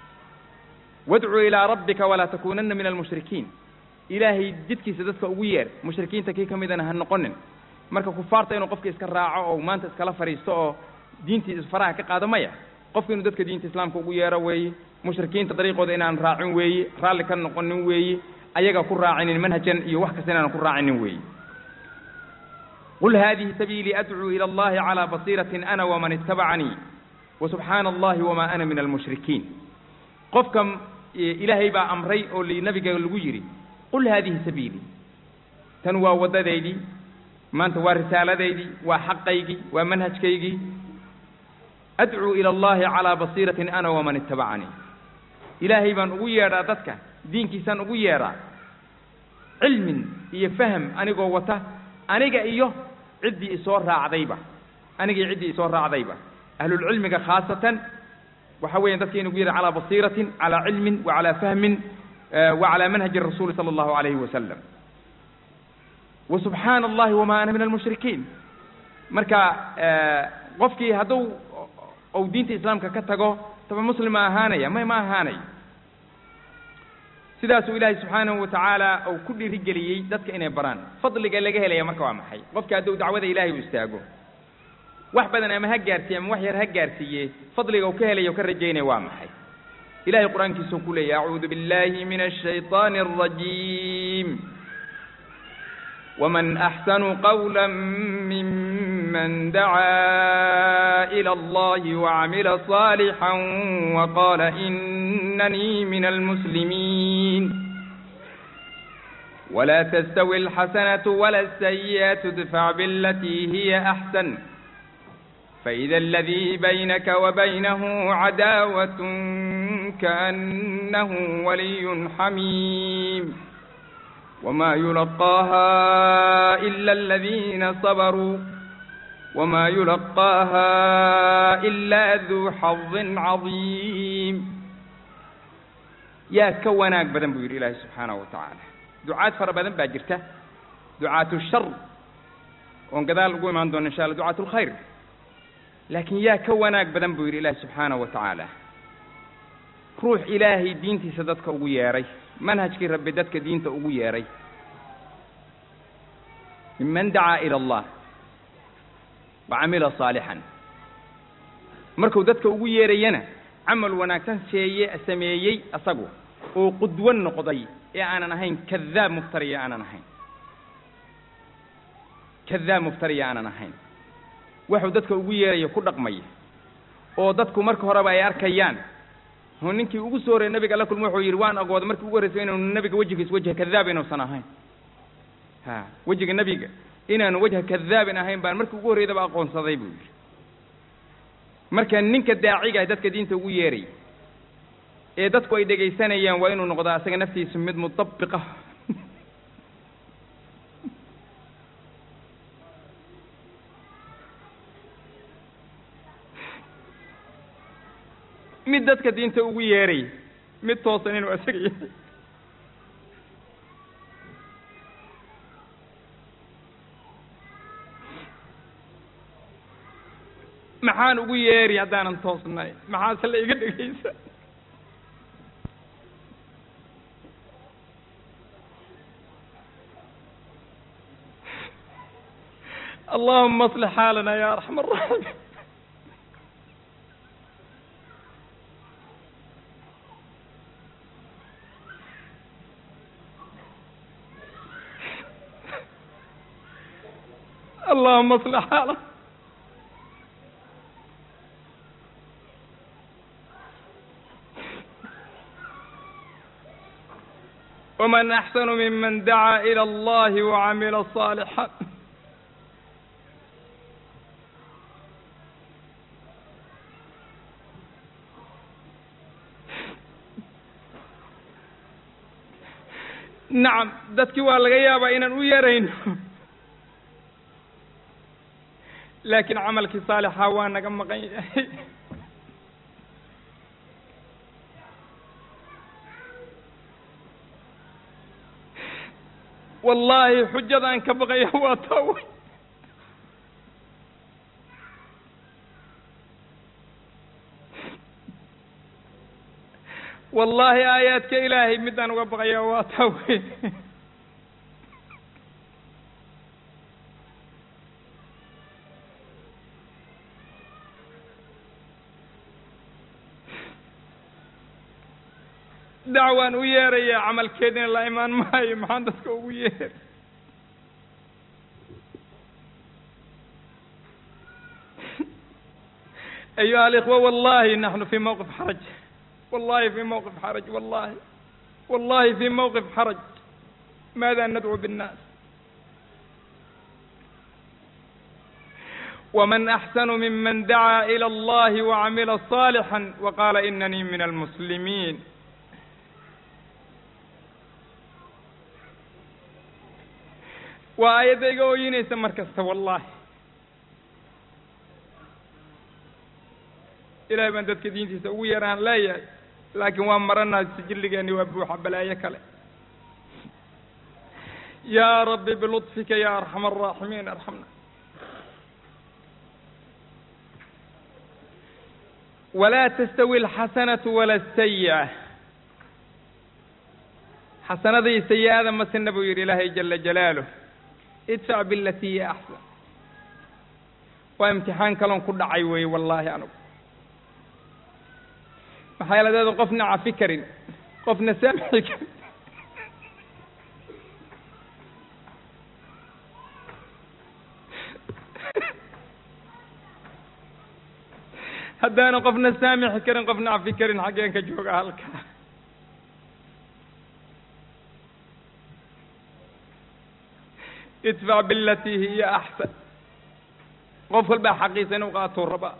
wadcuu ilaa rabbika walaa takuunanna min almushrikiin ilaahay jidkiisa dadka ugu yeer mushrikiinta kii ka midana ha noqonin marka kufaarta inuu qofka iska raaco oo maanta iskala fadhiisto oo diintii faraha ka qaado maya qofka inuu dadka diinta islaamka ugu yeero weeye mushrikiinta dariiqooda inaan raacin weeye raalli ka noqonin weeye ayaga ku raacinin manhajan iyo wax kasta inaan ku raacinin weeye qul hadihi sabiilii adcuu ila allahi calaa basiiratin ana waman ittabacanii wasubxaana allahi wamaa ana min almushrikiin qofka ilaahay baa amray oo nabiga lagu yidhi qul haadihi sabiilii tan waa waddadaydii maanta waa risaaladaydii waa xaqaygii waa manhajkaygii adcuu ila allahi calaa basiiratin ana waman ittabacanii ilaahay baan ugu yeedhaa dadka diinkiisaan ugu yeedhaa cilmin iyo faham anigoo wata aniga iyo ciddii isoo raacdayba aniga iyo ciddii isoo raacdayba ahlulcilmiga khaasatan waxa weeyaan dadka inu ugu yeedha calaa basiiratin calaa cilmin wa calaa fahmin wa calaa manhaji rasuuli sala allahu alayhi wasalam wa subxaana allahi wamaa ana min almushrikiin marka qofkii hadduu ou diinta islaamka ka tago taba muslim ma ahaanaya may ma ahaanayo sidaasuu ilaahay subxaanahu wa tacaala uu ku dhiirigeliyey dadka inay baraan fadliga laga helaya marka waa maxay qofka hadduu dacwada ilaahay u istaago wax badan ama ha gaarsiiye ama wax yar ha gaarsiiye fadliga uu ka helaya o ka rajaynaya waa maxay ilahay qur-aankiisuu ku leeyahy acuudu biاllahi min الshayطaani الrajiim wman axsanu qawla miman dacaa ilى allahi wacamila صaalixا waqaala inanii min almuslimiin ولا تستوي الحسنة ولا السيئة ادفع بالتي هي أحسن فإذا الذي بينك وبينه عداوة كأنه ولي حميم وما يلقاها إلا الذين صبروا وما يلقاها إلا ذو حظ عظيم yaa ka wanaag badan buu yidhi ilaahay subxaanahu wa tacaala ducaad fara badan baa jirta ducaatu shar oon gadaal ugu imaan doono insha alla ducaatu lkhayr laakiin yaa ka wanaag badan buu yidhi ilaahay subxaanahu wa tacaala ruux ilaahay diintiisa dadka ugu yeedhay manhajkii rabbi dadka diinta ugu yeedhay miman dacaa ila allah wa camila saalixan markuu dadka ugu yeedhayana camal wanaagsan seeye sameeyey asagu oo qudwo noqday ee aanan ahayn kadaab muftariya aanan ahayn kadaab muftariya aanan ahayn waxuu dadka ugu yeerayo ku dhaqmaya oo dadku marka horeba ay arkayaan oo ninkii ugu soo horreeyey nabiga alla kulma wuxuu yidhi waan ogooda markii ugu horreysay inaanu nabiga wejigiis wajha kadaab inuusan ahayn ha wejiga nebiga inaanu wajha kadaabin ahayn baan markii ugu horreydaba aqoonsaday buu yidhi marka ninka daaciga dadka diinta ugu yeeray ee dadku ay dhegaysanayaan waa inuu noqdaa asaga naftiisu mid mutabiqa mid dadka diinta ugu yeeray mid toosan inuu asaga yahay maxaan ugu yeeri haddaanan toosnay maxaase la iga dhegaysa allahuma aslix xaalana ya arxam araaximiin allahuma aslix xaalana ومن أحسن ممن دعا إلى الله وعمل صالحا nacam dadkii waa laga yaabaa inaan u yarayno laakiin camalkii saalixa waa naga maqan yahay wallaahi xujadaan ka baqaya waa taa wey wallaahi aayaadka ilaahay midaan uga baqaya waa taa wey dacwaan u yeerayaa camalkeedina la imaan maayo maxaan dadka ugu yeeray ayuha alikhwa wallahi naxnu fi mawqif xaraj wallahi fi mawqif xaraj wallahi wallahi fi mawqif xaraj maada nadcu binnaas ومن أحسن ممن دعا إلى الله وعمل صالحا وقال إنني من المسلمين waa aayadda iga ooyinaysa mar kasta wallaahi ilahay baan dadka diintiisa ugu yaraan leeyahay laakiin waa maranaa sijilligeenni waa buuxa balaayo kale yaa rabbi bilطfika ya arxam الraaximiin arxamna walaa tastawi alxasanatu wala asayi'a xasanada iyo sayi-ada masina buu yidhi ilaahay jala jalaaluh idfac bilati hiya axsan waa imtixaan kaloon ku dhacay weeye wallaahi anugu maxaa yaladeedu qofna cafi karin qofna saamixi karin haddaanu qofna saamixi karin qofna cafi karin xaggeen ka jooga halkaa idfac bilatii hiya axsan qof walbaa xaqiisa inuu qaatuu rabaa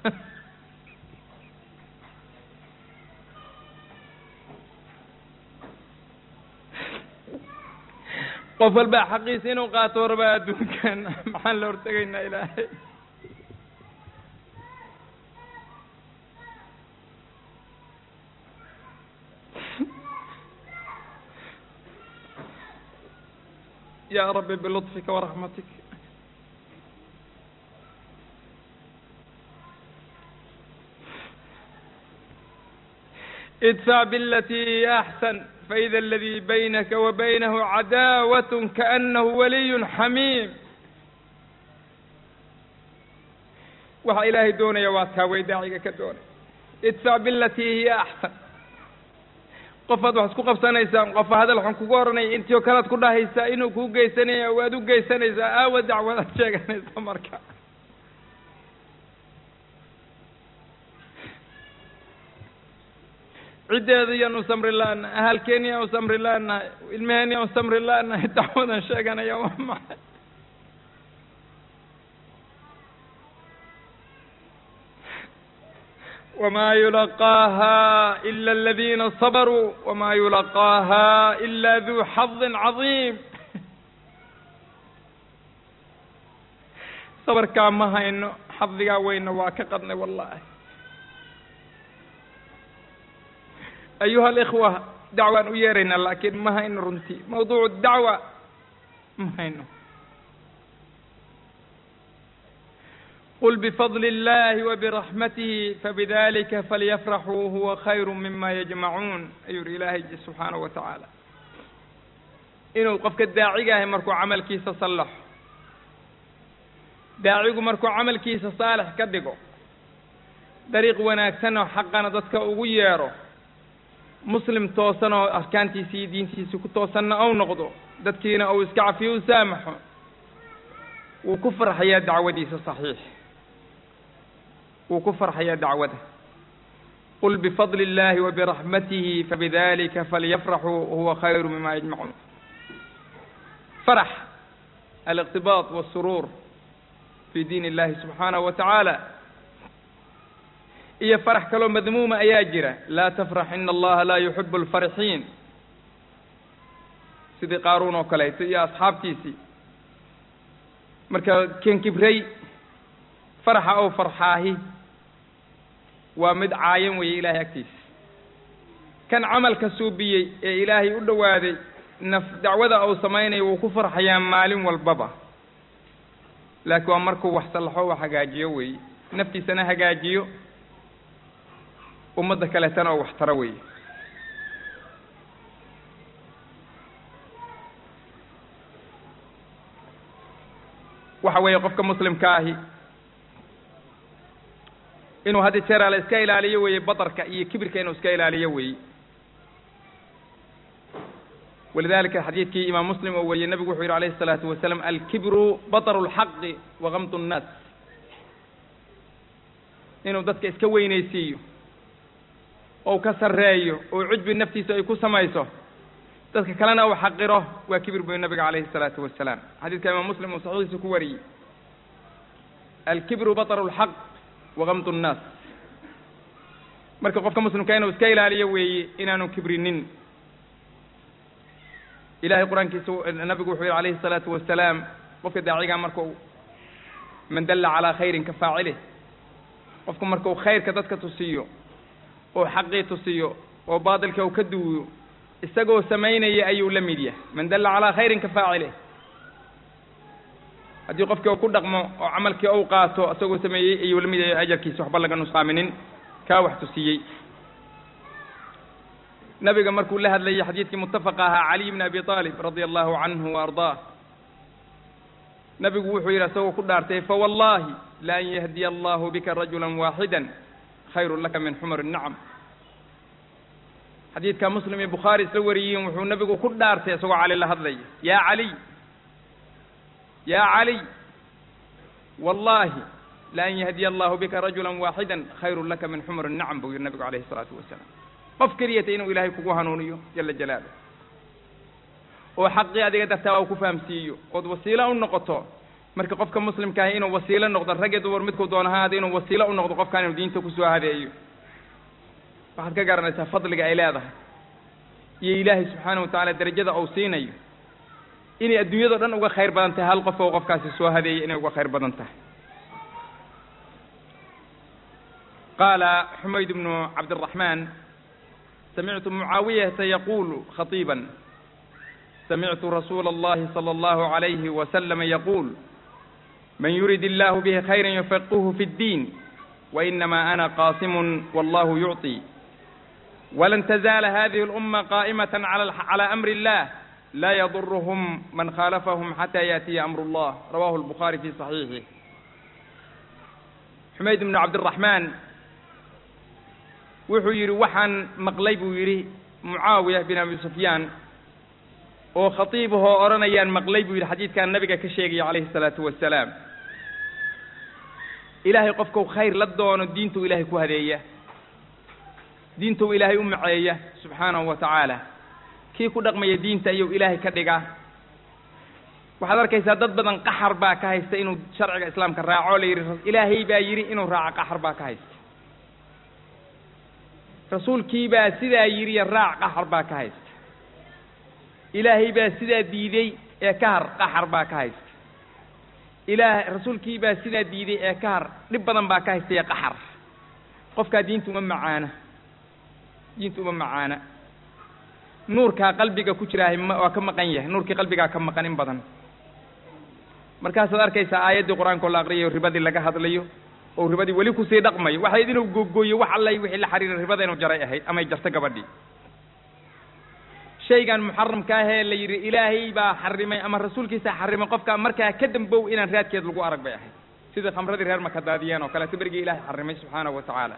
qof walbaa xaqiisa inuu qaatuu rabaa adduunkan maxaan la hortegaynaa ilaahay ya rabbi bilطfika waraxmatik idfac bilatii hiya axsan faida aladii baynaka wa baynahu cadaawat kaanahu waliy xamiim waxa ilaahay doonaya waa taa way daaciga ka doonay idfac bilatii hiya axsan qofaad wax isku qabsanaysaan qofa hadal xun kugu oranaya intii oo kalead ku dhahaysaa inuu kuu geysanaya waad u geysanaysaa aawa dacwadaad sheeganaysa marka ciddeeda yaan u samri la-nahay ahalkeeni yaan u samri la-nahay ilmaheen yaan u samri la-nahay dacwadan sheeganaya waa maxay wma yulaqaaha ila aladiina sabaruu wma yulaqaaha ila duu xadin cadiim sabarkaa ma hayno xadigaa weyna waa ka qadnay wallahi ayuha alikhwa dacwaan u yeeraynaa laakiin ma hayno runtii mawduucu dacwa ma hayno qul bfadl اllahi wbiraxmatihi fabidalika falyafraxuu huwa khayru mima yajmacuun ayuu yihi ilaahay subxaanahu wa tacaala inuu qofka daacigahay markuu camalkiisa sallaxo daacigu markuu camalkiisa saalix ka dhigo dariiq wanaagsan oo xaqana dadka ugu yeero muslim toosan oo arkaantiisa iyo diintiisa ku toosanna ou noqdo dadkiina uu iska cafiyo u saamaxo wuu ku farxayaa dacwadiisa saxiix wuu ku farxayaa dacwada qul bifadli اllahi wabiraxmatihi fabidalika falyafraxuu huwa khayru mima yajmacuun farax aliqtibaaط wالsuruur fi diin اllahi subxaanahu wa tacaala iyo farax kaloo madmuuma ayaa jira laa tafrax ina allaha laa yuxibu اlfarxiin sidii qaaruun oo kaleeto iyo asxaabtiisii marka ken kibrey faraxa ou farxaahi waa mid caayan weeye ilaahay agtiisa kan camalka suubiyey ee ilaahay u dhowaaday naf dacwada uu samaynayo wuu ku farxayaa maalin walbaba laakiin waa markuu wax sallaxo wax hagaajiyo weeye naftiisana hagaajiyo ummadda kaleetana oo wax taro weeye waxa weeye qofka muslimka ahi inuu haddi jeer ale iska ilaaliyo weeye badarka iyo kibirka inuu iska ilaaliyo weeye walidalika xadiidkii imaam muslim oo wariyey nabigu wuxuu yidhi alayhi الsalaatu wasalaam alkibru baطru اlxaqi wagamdu الnaas inuu dadka iska weynaysiiyo ou ka sarreeyo oo cujbi naftiisa ay ku samayso dadka kalena uu xaqiro waa kibir buy nabiga calayhi الsalaatu wasalaam xadiidka imaam muslim uu saxiixiisa ku wariyey alkibru baطru اlxaq wagamdu الnaas marka qofka muslimka inuu iska ilaaliyo weeye inaanu kibrinin ilahay qur-aankiisa nabigu wuxuu yihi alayhi الsalaatu wasalaam qofka daaciga markau man dalla calaa khayrin ka faacilih qofku markau khayrka dadka tusiyo oo xaqii tusiyo oo baatilka uu ka duwiyo isagoo samaynaya ayuu la mid yahay man dalla calaa khayrin ka faacilih haddii qofkii uu ku dhaqmo oo camalkii ou qaato isagoo sameeyey ayuu la mid yahay ajarkiisa waxba laga nusqaaminin kaa wax tusiyey nabiga markuu la hadlayay xadiidkii mutafaqa ahaa caliy bn abi aalib radia allahu canhu wa ardaah nabigu wuxuu yidhi isagoo ku dhaartay fawallahi la an yahdiya allahu bika rajula waaxida khayru laka min xumar الnacam xadiidka muslim iyo bukhaari isla wariyiin wuxuu nabigu ku dhaartay isagoo cali la hadlaya ya caliy ya caliy wallahi la an yahdiya allahu bika rajula waaxida khayru laka min xumar الnacam buu yihi nabigu alayhi الsalaatu wasalaam qof keliyata inuu ilaahay kugu hanuuniyo jala jalaalah oo xaqii adiga dartaa uu ku fahamsiiyo ood wasiilo u noqoto marka qofka muslimka ahi inuu wasiilo noqdo rag iyo dumar midkuu doono ha ahaada inuu wasiilo u noqdo qofkaan inuu diinta kusoo hadeeyo waxaad ka garanaysaa fadliga ay leedahay iyo ilaahay subxaana wa tacaala darajada uu siinayo inay adduunyado dhan uga khayr badan tahay hal qof oo qofkaasi soo hadeeyay inay uga khayr badan tahay qaala xumayd bnu cabdiraxmaan samictu mucaawiyata yaqulu khatiiban samictu rasuula allahi sala allahu alayhi wasalama yaquul man yurid illahu bihi khayra yufaqihu fi ddiin wainama ana qaasimun wallahu yucطi walan tazaala hadihi اlأuma qaa'imata calى amri اllah la yadurhm man khaalafahum xata yaأtiya amr اllah rawahu اlbukhaari fi صaxiixih xumayd bnu cabdiraxmaan wuxuu yidhi waxaan maqlay buu yidhi mucaawiya bin abi sufyaan oo khatiibahoo odhanayaan maqlay buu yidhi xadiidkan nabiga ka sheegaya calayhi الsalaatu wasalaam ilaahay qofkau khayr la doono diintuu ilaahay ku hadeeya diintuu ilaahay u maceeya subxaanahu wa tacaala kii ku dhaqmaya diinta ayuu ilaahay ka dhigaa waxaad arkaysaa dad badan qaxar baa ka haysta inuu sharciga islaamka raaco la yidhi ilaahay baa yidhi inuu raaco qaxar baa ka haysta rasuulkii baa sidaa yidhi raac qaxar baa ka haysta ilaahay baa sidaa diiday ee ka har qaxar baa ka haysta ilaah rasuulkii baa sidaa diiday ee ka har dhib badan baa ka haysta ee qaxar qofkaa diinta uma macaana diinta uma macaana nuurkaa qalbiga ku jiraahay ma waa ka maqan yahay nuurkii qalbigaa ka maqan in badan markaasaad arkaysaa aayaddii qur-aanka oo la aqriyayo ribadii laga hadlayo oo ribadii weli kusii dhaqmayo waxayd inuu googooyo wax allay wixii la xiriira ribada inuu jaray ahayd amay jarto gabadhii shaygan muxaramka ahee la yidhi ilaahay baa xarimay ama rasuulkiisaa xarimay qofka markaa ka dambow inaan raadkeed lagu arag bay ahayd sidai khamradii reer maka daadiyeen oo kaleeto berigii ilahay xarimay subxaanahu wa tacaala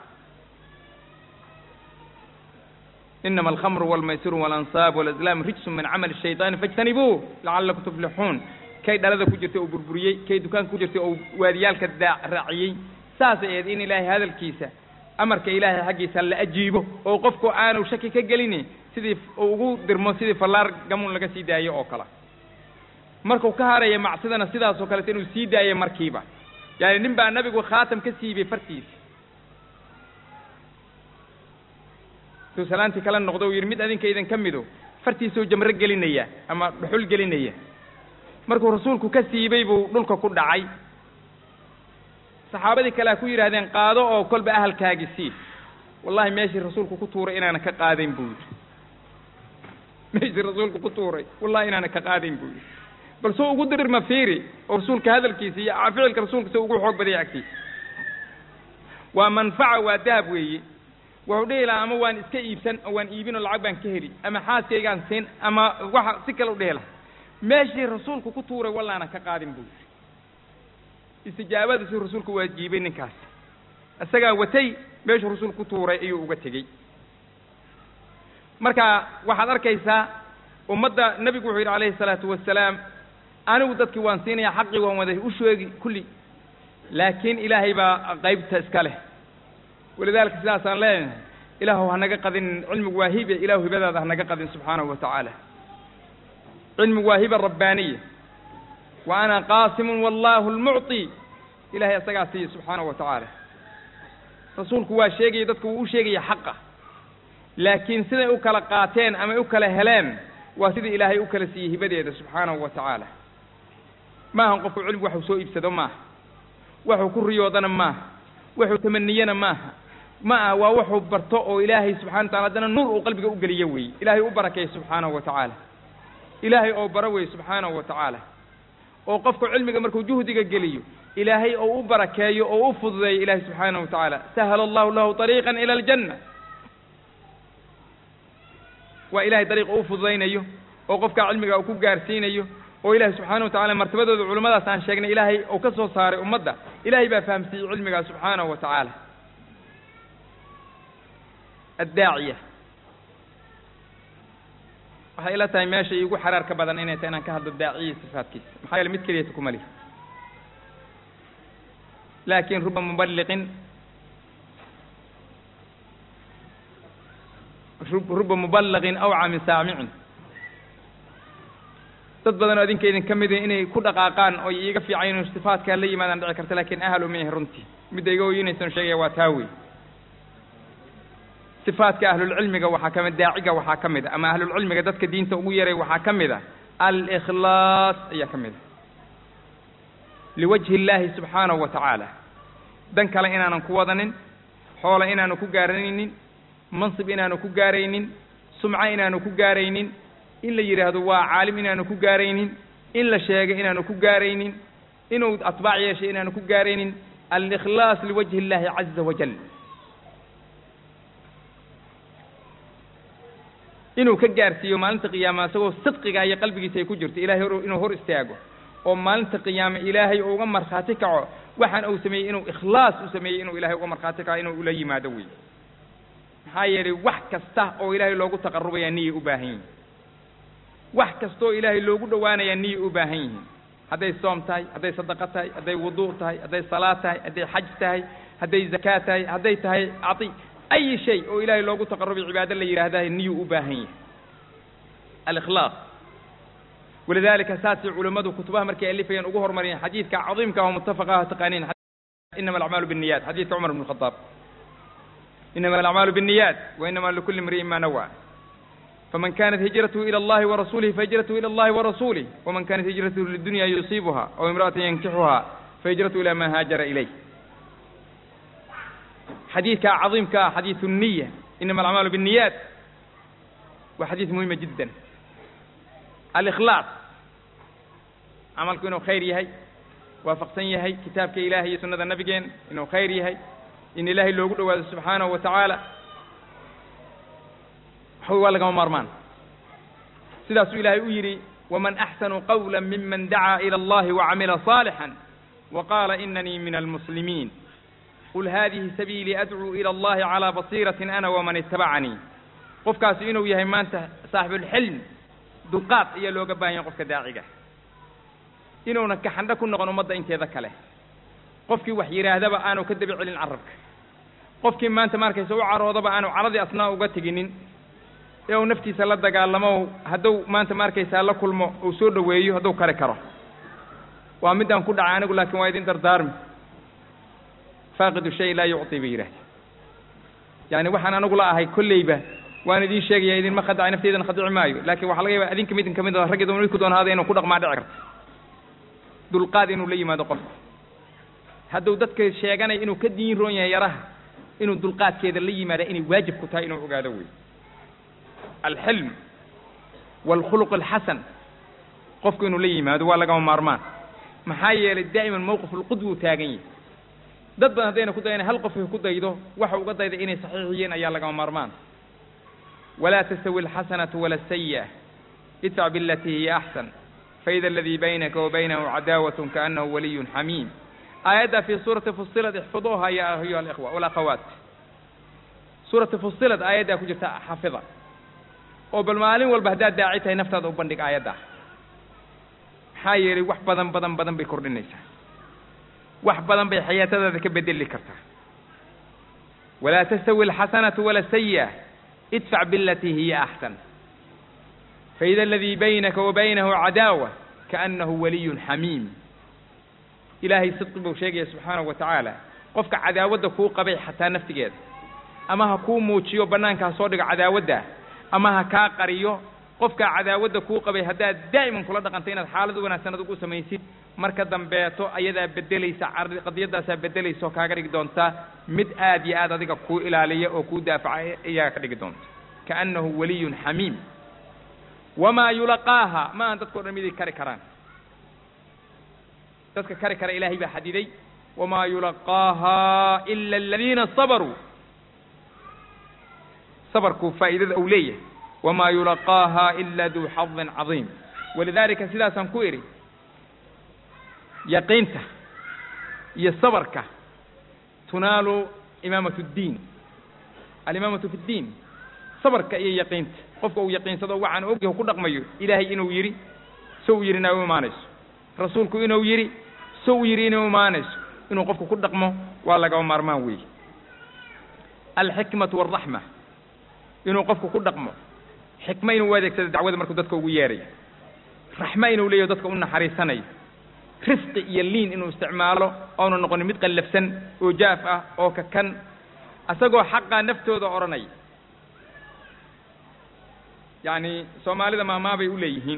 inama alkhamru walmaysiru walansaab walazlaam rijsun min camali shayطaani faاjtanibuuh lacalakum tuflixuun kay dhalada ku jirtay oo burburiyey kay dukaanka ku jirtay oo waadiyaalka daa raaciyey saasay ahayd in ilaahay hadalkiisa amarka ilaahay xaggiisa la ajiibo oo qofku aanu shaki ka gelini sidii ugu dirmo sidii fallaar gamuun laga sii daayo oo kale markuu ka haraya macsidana sidaasoo kaleeto inuu sii daayo markiiba yaani nin baa nabigu khaatam ka siibay fartiisa suu salaantii kala noqdo u yidhi mid adinka idin ka mido fartiisuu jamro gelinaya ama dhuxul gelinaya markuu rasuulku ka siibay buu dhulka ku dhacay saxaabadii kalea ku yidhaahdeen qaado oo kolba ahalkaagi sii wallahi meeshii rasuulku ku tuuray inaanan ka qaadayn buu yidhi meeshii rasuulku ku tuuray wallahi inaanan ka qaadayn buu yidhi bal suu ugu dirirma fiiri oo rasuulka hadalkiisa iyo ficilka rasuulka si ugu xoog badaya agtiisa waa manfaca waa dahab weeye wuxuu dhihi lahaa ama waan iska iibsan oo waan iibin oo lacag baan ka heli ama xaaskaygaan siin ama waxa si kale u dhihi lahaa meeshii rasuulku ku tuuray wallaanan ka qaadin buu yidhi istijaabadiisuu rasuulku waajiibay ninkaas isagaa watay meeshuu rasuulku ku tuuray ayuu uga tegey marka waxaad arkaysaa ummadda nebigu wuxuu yidhi calayhi salaatu wasalaam anigu dadkii waan siinaya xaqii waan waday u sheegi kulli laakiin ilaahay baa qaybta iska leh walidaalika sidaasaan leenahay ilaahu hanaga qadin cilmigu waa hibe ilaahu hibadaada hanaga qadin subxaanahu wa tacaala cilmigu waa hiba rabbaaniya wa ana qaasimun wallahu lmucطi ilahay isagaa siiya subxaanahu wa tacaala rasuulku waa sheegaya dadku wuu u sheegaya xaqa laakiin siday u kala qaateen ama u kala heleen waa sidii ilaahay u kala siiyey hibadeeda subxaanahu wa tacaala maahan qofku cilmigu waxuu soo iibsado maaha waxuu ku riyoodana maaha waxuu tamaniyana maaha ma ah waa wuxuu barto oo ilaahay subxana wa tacala haddana nuur uu qalbiga u geliyo weeye ilaahay u barakeeya subxaanahu wa tacaala ilaahay oo bara weeye subxaanahu wa tacaala oo qofku cilmiga markuu juhdiga geliyo ilaahay oo u barakeeyo oo u fududeeyo ilaahay subxaanahu wa tacaala sahala allahu lahu طariiqan ila aljanna waa ilahay dariiq u fududaynayo oo qofkaa cilmiga uu ku gaarsiinayo oo ilahay subxaanahu wa tacala martabadooda culimmadaas aan sheegnay ilaahay uu ka soo saaray ummadda ilahay baa fahamsiiyey cilmigaa subxaanahu wa tacaala addaaciya waxay ila tahay meesha iigu xaraarka badan inay tahay inaan ka hadlo daaciya sifaadkiisa maxaa yeele mid keliyata kuma lihi laakin ruba muballiqin ruba muballaqin awca min saamicin dad badan oo idinka idin ka mid inay ku dhaqaaqaan oo iiga fiican inuu sifaadkaa la yimaadaan dhici karta laakiin ahal uma yahay runtii midda iga oyinaysan sheegaya waa taa wey sifaadka ahlulcilmiga waxaa ka mid daaciga waxaa ka mid a ama ahlulcilmiga dadka diinta ugu yaray waxaa ka mid a alikhlaas ayaa ka mid a liwajhi illaahi subxaanahu wa tacaala dan kale inaanan ku wadanin xoola inaanu ku gaaranaynin mansib inaanu ku gaaraynin sumco inaanu ku gaaraynin in la yidhaahdo waa caalim inaanu ku gaaraynin in la sheegay inaanu ku gaaraynin inuu atbaac yeeshay inaanu ku gaaraynin alikhlaas liwajhi illaahi caza wajal inuu ka gaarsiiyo maalinta qiyaama isagoo sidqiga iyo qalbigiisa ay ku jirto ilahay hor inuu hor istaago oo maalinta qiyaame ilaahay uga markhaati kaco waxaan uu sameeyey inuu ikhlaas u sameeyey inuu ilahay uga markhaati kaco inuu ula yimaado wey maxaa yeelay wax kasta oo ilaahay loogu taqarubaya niyay u baahan yihin wax kastaoo ilaahay loogu dhowaanaya niyay u baahan yihiin hadday soom tahay hadday sadaqo tahay hadday wudu' tahay hadday salaad tahay hadday xaj tahay hadday zakaa tahay hadday tahay cati ay shay oo ilaahay loogu taqarubay cibaado la yidhaahdaa niyuu u baahan yahay alikhlaaq walidalika saasay culammadu kutubaha markay alifayeen ugu horumariyeen xadiidka cadiimka oo mutafaqaha taqaaniin inama alacmaalu binniyat xadiidka cumar bn khadaab inama alacmaalu binniyat wa inama likulli imri'in ma nawa faman kanat hijratuhu ila allahi warasulihi fahijratuhu ila allahi warasulih waman kanat hijratuhu lidunya yusiibuha aw imra'atan yankixuha fahijratuhu ila ma haajara ilayh xadiidka cadiimka ah xadiidu niya inama alacmaalu binniyat waa xadiid muhima jiddan alikhlaaq camalku inuu khayr yahay waafaqsan yahay kitaabka ilahay iyo sunnada nabigeen inuu khayr yahay in ilaahay loogu dhowaado subxaanahu wa tacaala waxwy waa lagama maarmaan sidaasuu ilaahay u yidhi waman axsanu qawla miman dacaa ila allahi wacamila صaalixا waqaala inanii min almuslimiin qul hadihi sabiilii adcuu ila allahi calى basiiratin ana waman itabacanii qofkaasi inuu yahay maanta saaxibulxilm dulqaad ayaa looga baahan yahay qofka daaciga inuuna kaxandho ku noqon ummadda inteeda kale qofkii wax yidhaahdaba aanu ka daba celin carabka qofkii maanta markaysa u caroodaba aanu caradii asnaa uga teginin ee uu naftiisa la dagaalamo hadduu maanta markaysaa la kulmo uu soo dhoweeyo hadduu kari karo waa middaan ku dhacay anigu laakiin waa idin dardaarmi faaqidu shay laa yucطi bay yidhahda yani waxaan anigu la ahay kolleyba waan idiin sheegaya idinma khadacay nafteydana khadici maayo laakiin waxaa laga yaba adinka midin kamid a raggeeda midku doon haada inuu ku dhaqmaa dhici karto dulqaad inuu la yimaado qofku hadduu dadka sheeganaya inuu ka diin roon yahay yaraha inuu dulqaadkeeda la yimaada inay waajib ku tahay inuu ogaado wey alxilm waalkhuluq alxasan qofku inuu la yimaado waa lagama maarmaan maxaa yeelay daa'iman mawqif ulqudwi uu taagan yahay dad badan haddayna ku dayana hal qof ku daydo waxa uga dayda inay saxiix yihiin ayaa lagama maarmaan walaa tastawi alxasanatu wala asayi'a idfac bilatii hiya axsan faida aladii baynaka wa baynahu cadaawatun kaanahu waliyun xamiim aayadda fii suurati fusilad ixfiduuha ya ayuha alikhwa walakhawaat suurati fusilad aayaddaa ku jirta xafida oo bal maalin walba haddaad daaci tahay naftaada u bandhig aayaddaa maxaa yeelay wax badan badan badan bay kordhinaysaa wax badan bay xayaatadaada ka bedeli kartaa walaa tastawi alxasanatu wala sayi'a idfac bilatii hiya axsan faida aladii baynaka wa baynahu cadaawa kaanahu waliyun xamiim ilaahay sidqi buu sheegaya subxaanahu wa tacaala qofka cadaawadda kuu qabay xataa naftigeeda ama ha kuu muujiyo bannaanka ha soo dhigo cadaawadda ama ha kaa qariyo qofkaa cadaawadda kuu qabay haddaad daa'iman kula dhaqantay inaad xaalad u wanaagsan adugu samaysid marka dambeeto ayadaa beddelaysa qadiyadaasaa beddelaysa oo kaaga dhigi doontaa mid aad iyo aad adiga kuu ilaaliya oo kuu daafaca ayaa ka dhigi doonta kaannahu waliyun xamiim wamaa yulaqaaha ma aan dadkao dhan miday kari karaan dadka kari kara ilaahay baa xadiday wamaa yulaqaaha ila aladiina sabaruu sabarku faa'iidada uu leeyahay wamaa yulaqaaha ila duu xadin cadiim walidaalika sidaasaan ku idhi yaqiinta iyo sabarka tunaalu imaamatu ddiin alimaamatu fi ddiin sabarka iyo yaqiinta qofka uu yaqiinsado waxaan ogyahu ku dhaqmayo ilaahay inuu yidhi so uu yidhi inaa u imaanayso rasuulku inuu yidhi so uu yidhi inay u imaanayso inuu qofku ku dhaqmo waa lagaba maarmaan weeye alxikmatu waalraxma inuu qofku ku dhaqmo xikma inuu u adeegsado dacwada markuu dadka ugu yeerayo raxmo inuu leeyaho dadka u naxariisanayo risqi iyo liin inuu isticmaalo oonu noqonin mid qallafsan oo jaaf ah oo kakan asagoo xaqaa naftooda odhanaya yacni soomaalida maamaabay u leeyihiin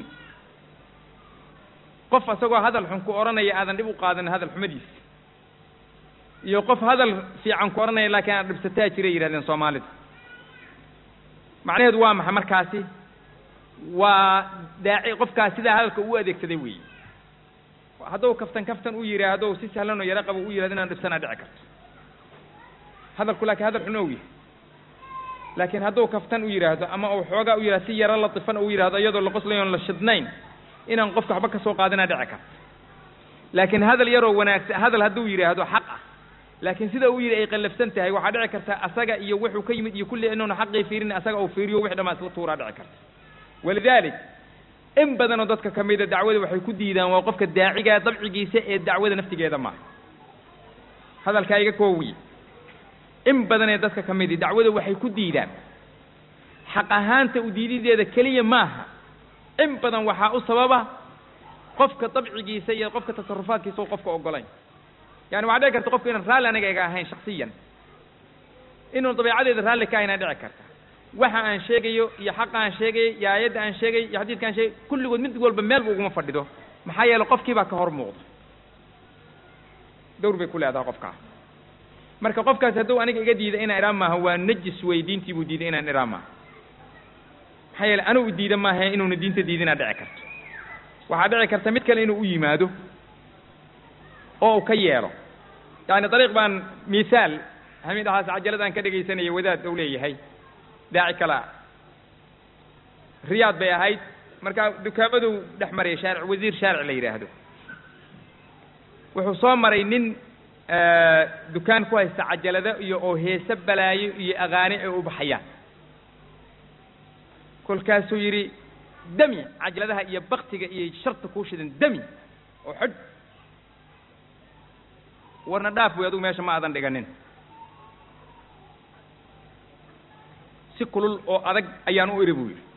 qof asagoo hadal xun ku odhanaya aadan dhib u qaadanin hadal xumadiisa iyo qof hadal fiican ku odhanaya laakiin aad dhibsataa jiray yidhahdeen soomaalida macnaheedu waa maxay markaasi waa daaci qofkaas sidaa hadalka u adeegsaday weeye hadduu kaftan kaftan u yidhaahdo si sahlan oo yaro qabo u yihahdo inaan dhibsanaa dhici karto hadalku laakiin hadal xun ou yahay laakiin hadduu kaftan u yidhaahdo ama uu xoogaa u yidhahdo si yaro latifan u yidhahdo iyadoo la qoslayo on la shidnayn inaan qofka waxba ka soo qaadinaa dhici karto laakiin hadal yaroo wanaagsan hadal hadduu yidhaahdo xaq ah laakiin sida uu yidhi ay qallafsan tahay waxaa dhici karta asaga iyo wuxuu ka yimid iyo kulli inuuna xaqii fiirin asaga uu fiiriyo wix dhamaa isla tuuraa dhici karta walidalik in badanoo dadka ka mida dacwada waxay ku diidaan waa qofka daacigaa dabcigiisa ee dacwada naftigeeda maaha hadalkaa iga koowiye in badanee dadka ka midi dacwada waxay ku diidaan xaq ahaanta u diidideeda keliya maaha in badan waxaa u sababa qofka dabcigiisa iyo qofka tasarufaadkiisa oo qofka ogolayn yani waxaa dhici karta qofka inaan raalli aniga iga ahayn shaksiyan inuu dabeecadeeda raalli ka ahaynaa dhici karta waxa aan sheegayo iyo xaqa aan sheegayo iyo aayadda aan sheegayo iyo xadiidka aan sheegayo kulligood mid walba meelba uguma fadhido maxaa yeele qofkii baa ka hor muuqda dawr bay ku leedahay qofkaa marka qofkaasi hadduu aniga iga diida inaan idhaa maaha waa najis wey diintii buu diiday inaan idhaa maaha maxaa yeele anigu diida maaha inuuna diinta diidinaa dhici karto waxaa dhici karta mid kale inuu u yimaado oo uu ka yeelo yani dariiq baan mihaal hamid axaas cajaladaan ka dhegaysanaya wadaad ou leeyahay daaci kalea riyaad bay ahayd markaa dukaamaduu dhex maraya shaaric wasiir shaaric la yidhaahdo wuxuu soo maray nin dukaan ku haysta cajalado iyo oo heese balaayo iyo aqaani ay u baxayaan kolkaasuu yidhi dami cajaladaha iyo baktiga iyo sharta kuu shidan dami oo xidh warna dhaaf wey adugu meesha ma aadan dhiganin si kulul oo adag ayaan u iri buu yidhi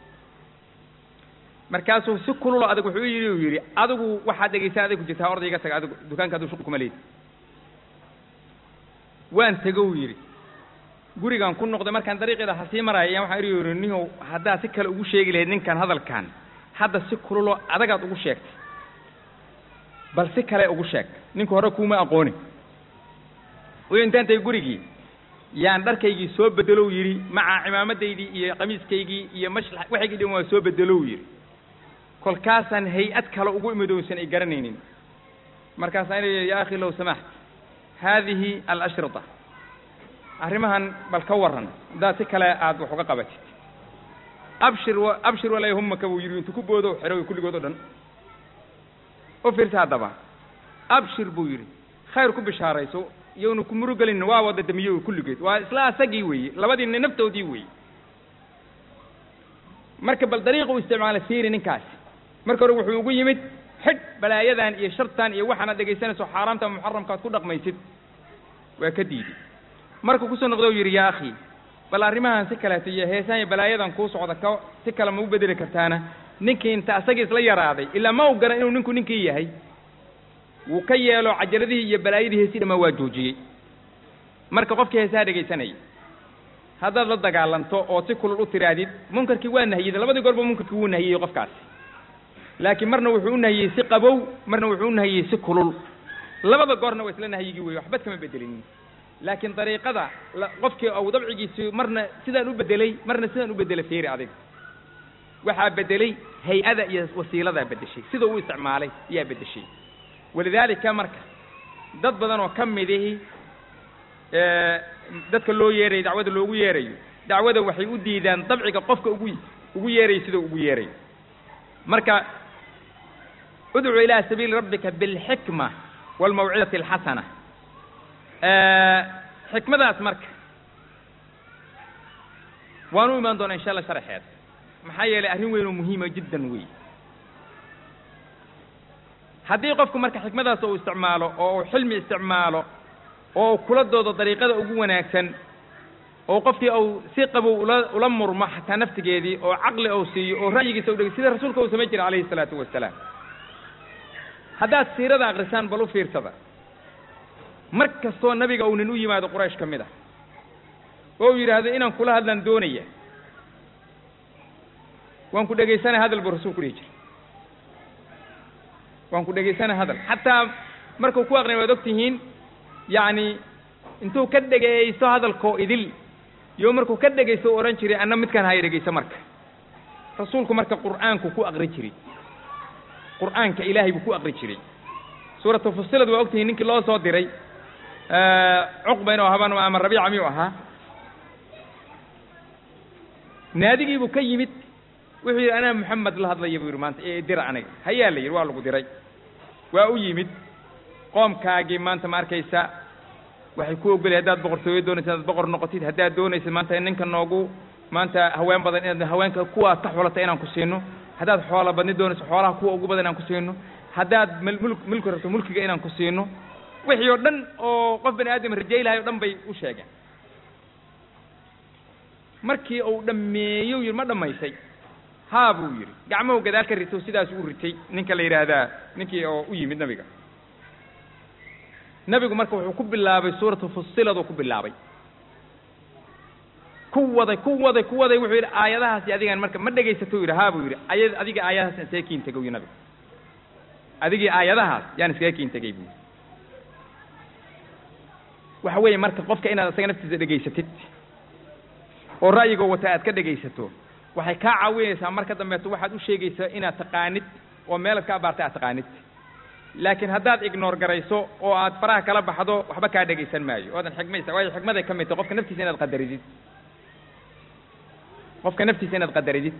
markaasuu si kulul oo adag wuxuu yidhi uu yidhi adigu waxaad dhegaysaa aday ku jirtaa orday iga taga adigu dukaanka aduu shuqul kuma leedi waan tego uu yidhi gurigaan ku noqday markaan dariiqeeda hasii maraya ayaan waxaan iri yidhi nihow haddaad si kale ugu sheegi lahayd ninkan hadalkan hadda si kululoo adagaad ugu sheegtay bal si kale ugu sheeg ninku hore kuuma aqooni uyo intaan tay gurigii yaan dharkaygii soo bedelow yidhi maca cimaamadaydii iyo qamiiskaygii iyo mashla waxaygii dhan waa soo bedelow yidhi kolkaasaan hay-ad kale ugu imid oysan ay garanaynin markaasaan ina ya akhi low samaxt haadihi alashrita arrimahan bal ka warran haddaad si kale aada wax uga qabatid abshir abshir walaa yahumaka buu yidhi intu ku boodo xero kulligood o dhan u fiirsa haddaba abshir buu yidhi khayr ku bishaarayso iyowna ku murugelin waa wada damiyo kulligeed waa isla asagii weeye labadiina naftoodii weeye marka bal dariiqa u isticmaala fiiri ninkaasi marka hore wuxuu ugu yimid xidh balaayadan iyo shartan iyo waxaanaad dhegaysanayso xaaraamta muxaramkaad ku dhaqmaysid waa ka diiday markuu kusoo noqdo u yidhi yaa akhi bal arrimahan si kaleeto iyo heesaan iyo balaayadan kuu socda ka si kale ma u bedeli kartaana ninkii inta asagii isla yaraaday ilaa ma u garan inuu ninku ninkii yahay wuu ka yeelo cajaladihii iyo balaayadii heesii dhamaa waa joojiyey marka qofkii heesaha dhegaysanayay haddaad la dagaalanto oo si kulul u tiraadid munkarkii waa nahiyida labadii goorba munkarkii wuu nahiyey qofkaasi laakiin marna wuxuu u nahiyey si qabow marna wuxuu u nahiyey si kulul labada goorna waa isla nahyigii weeye waxbad kama bedelinin laakiin dariiqada qofkii ou dabcigiisi marna sidaan u bedelay marna sidaan u bedelay fiiri adiga waxaa bedelay hay-ada iyo wasiiladaa bedeshay sida uu isticmaalay ayaa bedeshay walidaalika marka dad badan oo ka midihi dadka loo yeerayo dacwada loogu yeerayo dacwada waxay u diidaan dabciga qofka ugu ugu yeerayo sida ugu yeerayo marka udcu ilaa sabiili rabbika bilxikma waalmawcidati alxasana xikmadaas marka waan u imaan doonaa insha allah sharaxeeda maxaa yeelay arrin weyn oo muhiima jiddan wey haddii qofku marka xikmadaas uu isticmaalo oo uu xilmi isticmaalo oo uu kula doodo dariiqada ugu wanaagsan oo qofkii uu si qabow ula ula murmo xataa naftigeedii oo caqli uu siiyo oo ra'yigiisa u dhegey sida rasuulka uu samayn jiray calayhi salaatu wasalaam haddaad siirada akrisaan bal u fiirsada mar kastoo nabiga uu nin u yimaado quraysh ka mid ah oo uu yidhaahdo inaan kula hadlaan doonaya waan ku dhegaysanay hadal buu rasuulku dhihi jiray waan ku dhegaysanay hadal xataa markuu ku aqrinay waad og tihiin yacni intuu ka dhegaysto hadalkoo idil iyo markuu ka dhegaysto u odhan jiray anna midkaan haya dhegayso marka rasuulku marka qur'aanku ku aqri jiray qur'aanka ilaahay buu ku aqri jiray suuratu fusilad waa og tihiin ninkii loo soo diray cuqba inuu ahaban ama rabiica miyuu ahaa naadigii buu ka yimid wuxuu yidhi anaa moxamed la hadlaya buu yidhi maanta ee dira aniga hayaa la yidhi waa lagu diray waa u yimid qoomkaagii maanta ma arkaysa waxay ku ogolay haddaad boqortooyo doonaysa inaad boqor noqotid haddaad doonaysid maanta ninka noogu maanta haween badan inaad haweenka kuwaad ka xulata inaan ku siino haddaad xoola badni doonayso xoolaha kuwa ugu badan inaan ku siino haddaad mul mulki rabto mulkiga inaan ku siino wixii oo dhan oo qof bani aadam rajaylahay o dhan bay u sheegeen markii uu dhammeeyo yidhi ma dhammaysay haa buu yidhi gacmuhu gadaal ka rito sidaas u ritay ninka la yidhaahdaa ninkii oo u yimid nabiga nabigu marka wuxuu ku bilaabay suuratu fusiladuu ku bilaabay ku waday ku waday ku waday wuxuu yidhi aayadahaasi adigaan marka ma dhegaysato yidhi haa buu yidhi aya adiga aayadahaas isaga kiin tegay yu nabigu adigii aayadahaas yaan iskaga kiin tegay buu yidhi waxa weeye marka qofka inaad isaga naftiisa dhegaysatid oo ra'yigoo wata aad ka dhegaysato waxay kaa caawinaysaa marka dambeeto waxaad u sheegaysaa inaad taqaanid oo meelaad ka abaartay aad taqaanid laakiin haddaad ignoor garayso oo aad faraha kala baxdo waxba kaa dhegaysan maayo oodan xigmaysa waayo xigmaday ka mid tahay qofka naftiisa inaad qadaridid qofka naftiisa inaad qadaridid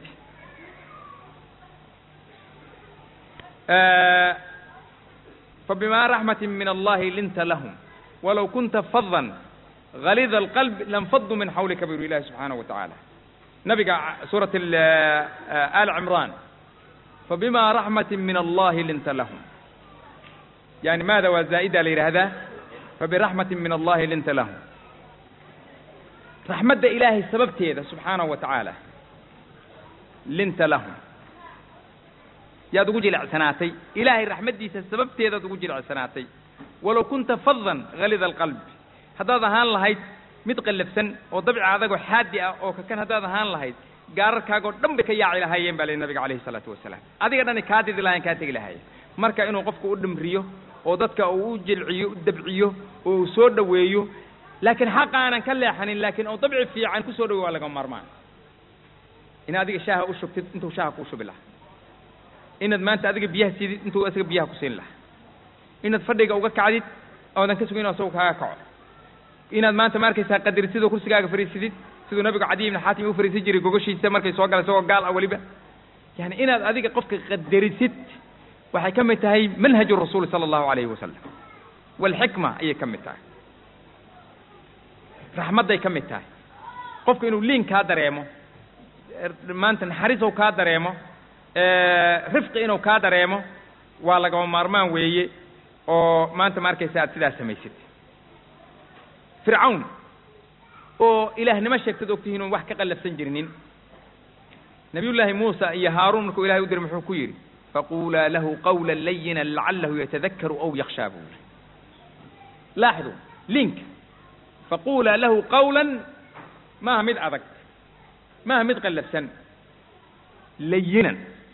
فبما رحمة من الله لنت لهم ولو كنت فظا غليظ القلب لانفضوا من حولك بيقول الله سبحانه وتعالى نبي سورة آل عمران فبما رحمة من الله لنت لهم يعني ماذا وزائدة لهذا فبرحمة من الله لنت لهم رحمة إلهي السبب تيدا سبحانه وتعالى لنت لهم يا دقوج العسناتي إلهي رحمة دي السبب تيدا دقوج العسناتي ولو كنت فظا غليظ القلب haddaad ahaan lahayd mid qallafsan oo dabci adagoo xaadi ah oo kakan haddaad ahaan lahayd gaararkaagoo dhan bay ka yaaci lahaayeen baa lehi nabiga calayhi salaatu wasalaam adiga dhani kaa didi lahayen kaa tegi lahaayeen marka inuu qofku u dhimriyo oo dadka uu u jilciyo u dabciyo oo uu soo dhoweeyo laakiin xaqa aanan ka leexanin laakiin oo dabci fiican ku soo dhaweey waa laga maarmaan in adiga shaaha u shubtid intuu shaaha kuu shubi lahaa inaad maanta adiga biyaha siidid intuu isaga biyaha ku siin lahaa inaad fadhiga uga kacdid oodan ka sugin oo isagu kaaga kaco inaad maanta ma arkaysaa qadari sidoo kursigaaga fariisidid siduu nabigu cadiy ibn xaatim u fariisan jiray gogoshiisa markay soo gala isagoo gaal ah weliba yani inaad adiga qofka qadarisid waxay ka mid tahay manhaju rasuuli sala allahu alayhi wasalam walxikma ayay ka mid tahay raxmadday ka mid tahay qofka inuu liin kaa dareemo maanta naxariisow kaa dareemo rifqi inuu kaa dareemo waa lagama maarmaan weeye oo maanta ma arkaysa aad sidaas samaysid fircawn oo ilaahnimo sheegtad ogtihiin oon wax ka qallafsan jirinin nabiyullaahi muusa iyo haaruun markuu ilahay u diray muxuu ku yidhi faquulaa lahu qawla layina lacalahu yatadakaru aw yakshaa buu yidhi laaxdu linka faquulaa lahu qawlan maaha mid adag maaha mid qallafsan layinan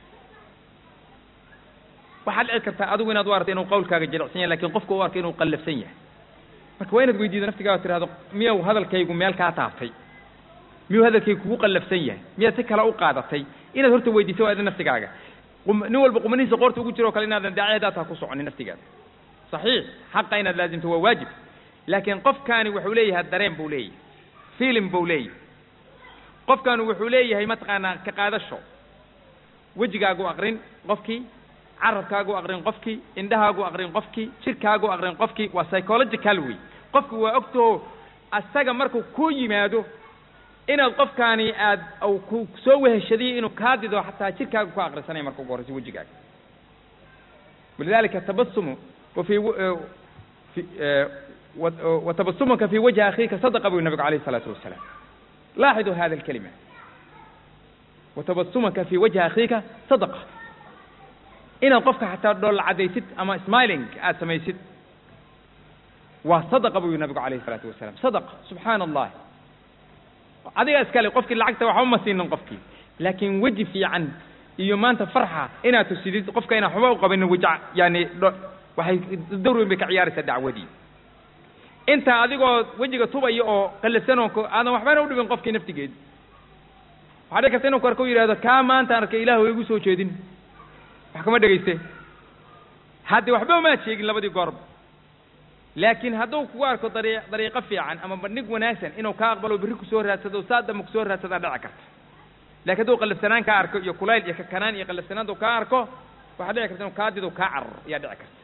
waxaad dhici kartaa adigu inaad u aragto inuu qawlkaaga jilicsan yahay lakin qofka u arka inuu qallafsan yahay marka waa inaad weydiido naftigaada tirahdo miyaw hadalkaygu meel kaa taaftay miyuu hadalkaygu kugu qallafsan yahay miyaad si kale u qaadatay inaad horta weydiiso waa idin naftigaaga nin walba qumanihiisa qoorta ugu jiro o kale inaadan daaci haddaad taa ku soconin naftigaada saxiix xaqa inaad laazimto waa waajib laakiin qofkaani wuxuu leeyahay dareen buu leeyahay filim buu leeyahay qofkaani wuxuu leeyahay mataqaanaa ka qaadasho wejigaagu aqrin qofkii carabkaagu aqrin qofkii indhahaagu aqrin qofkii jirkaagu aqrin qofkii waa psychological wey qofku waa ogtaho asaga markuu ku yimaado inaad qofkaani aad u ku soo weheshadiyo inuu kaa dido xataa jirkaagu ku aqrisanaya marka ugu horreysa wejigaaga walidalika tabasumu wafi watabasumuka fi wajhi akhiika sadaqa buu nabigu alayh isalaatu wasalaam laaxiduu hada alkalima watabasumaka fi wajhi akhiika sadaqa inaad qofka xataa dhoolla caddaysid ama smiling aad samaysid waa sadaqa buu yihi nabigu calayhi isalaatu wasalaam sadaqa subxaana allah adiga iskale qofkii lacagta waxba ma siinin qofkii laakiin weji fiican iyo maanta farxa inaad tusidid qofka inaan waxba u qabinin waja yani waxay dawr weyn bay ka ciyaaraysaa dacwadii inta adigoo wejiga tubaya oo qalafsanoo aadan waxbana u dhibin qofkii naftigeed waxaa dhici karta inuu ku arko u yidhahdo kaa maanta arkay ilah wa igu soo jeedin wax kama dhegayste hadde waxba umaad sheegin labadii goorba laakiin hadduu kugu arko dari dariiqo fiican ama bandhig wanaagsan inuu kaa aqbalo berri kusoo raadsado saa dambe kusoo raadsadaa dhici karta lakin hadduu qalafsanaan kaa arko iyo kulayl iyo kakanaan iyo qalafsanaantu kaa arko waxaa dhici karta inuu kaa dido kaa cararo ayaa dhici karta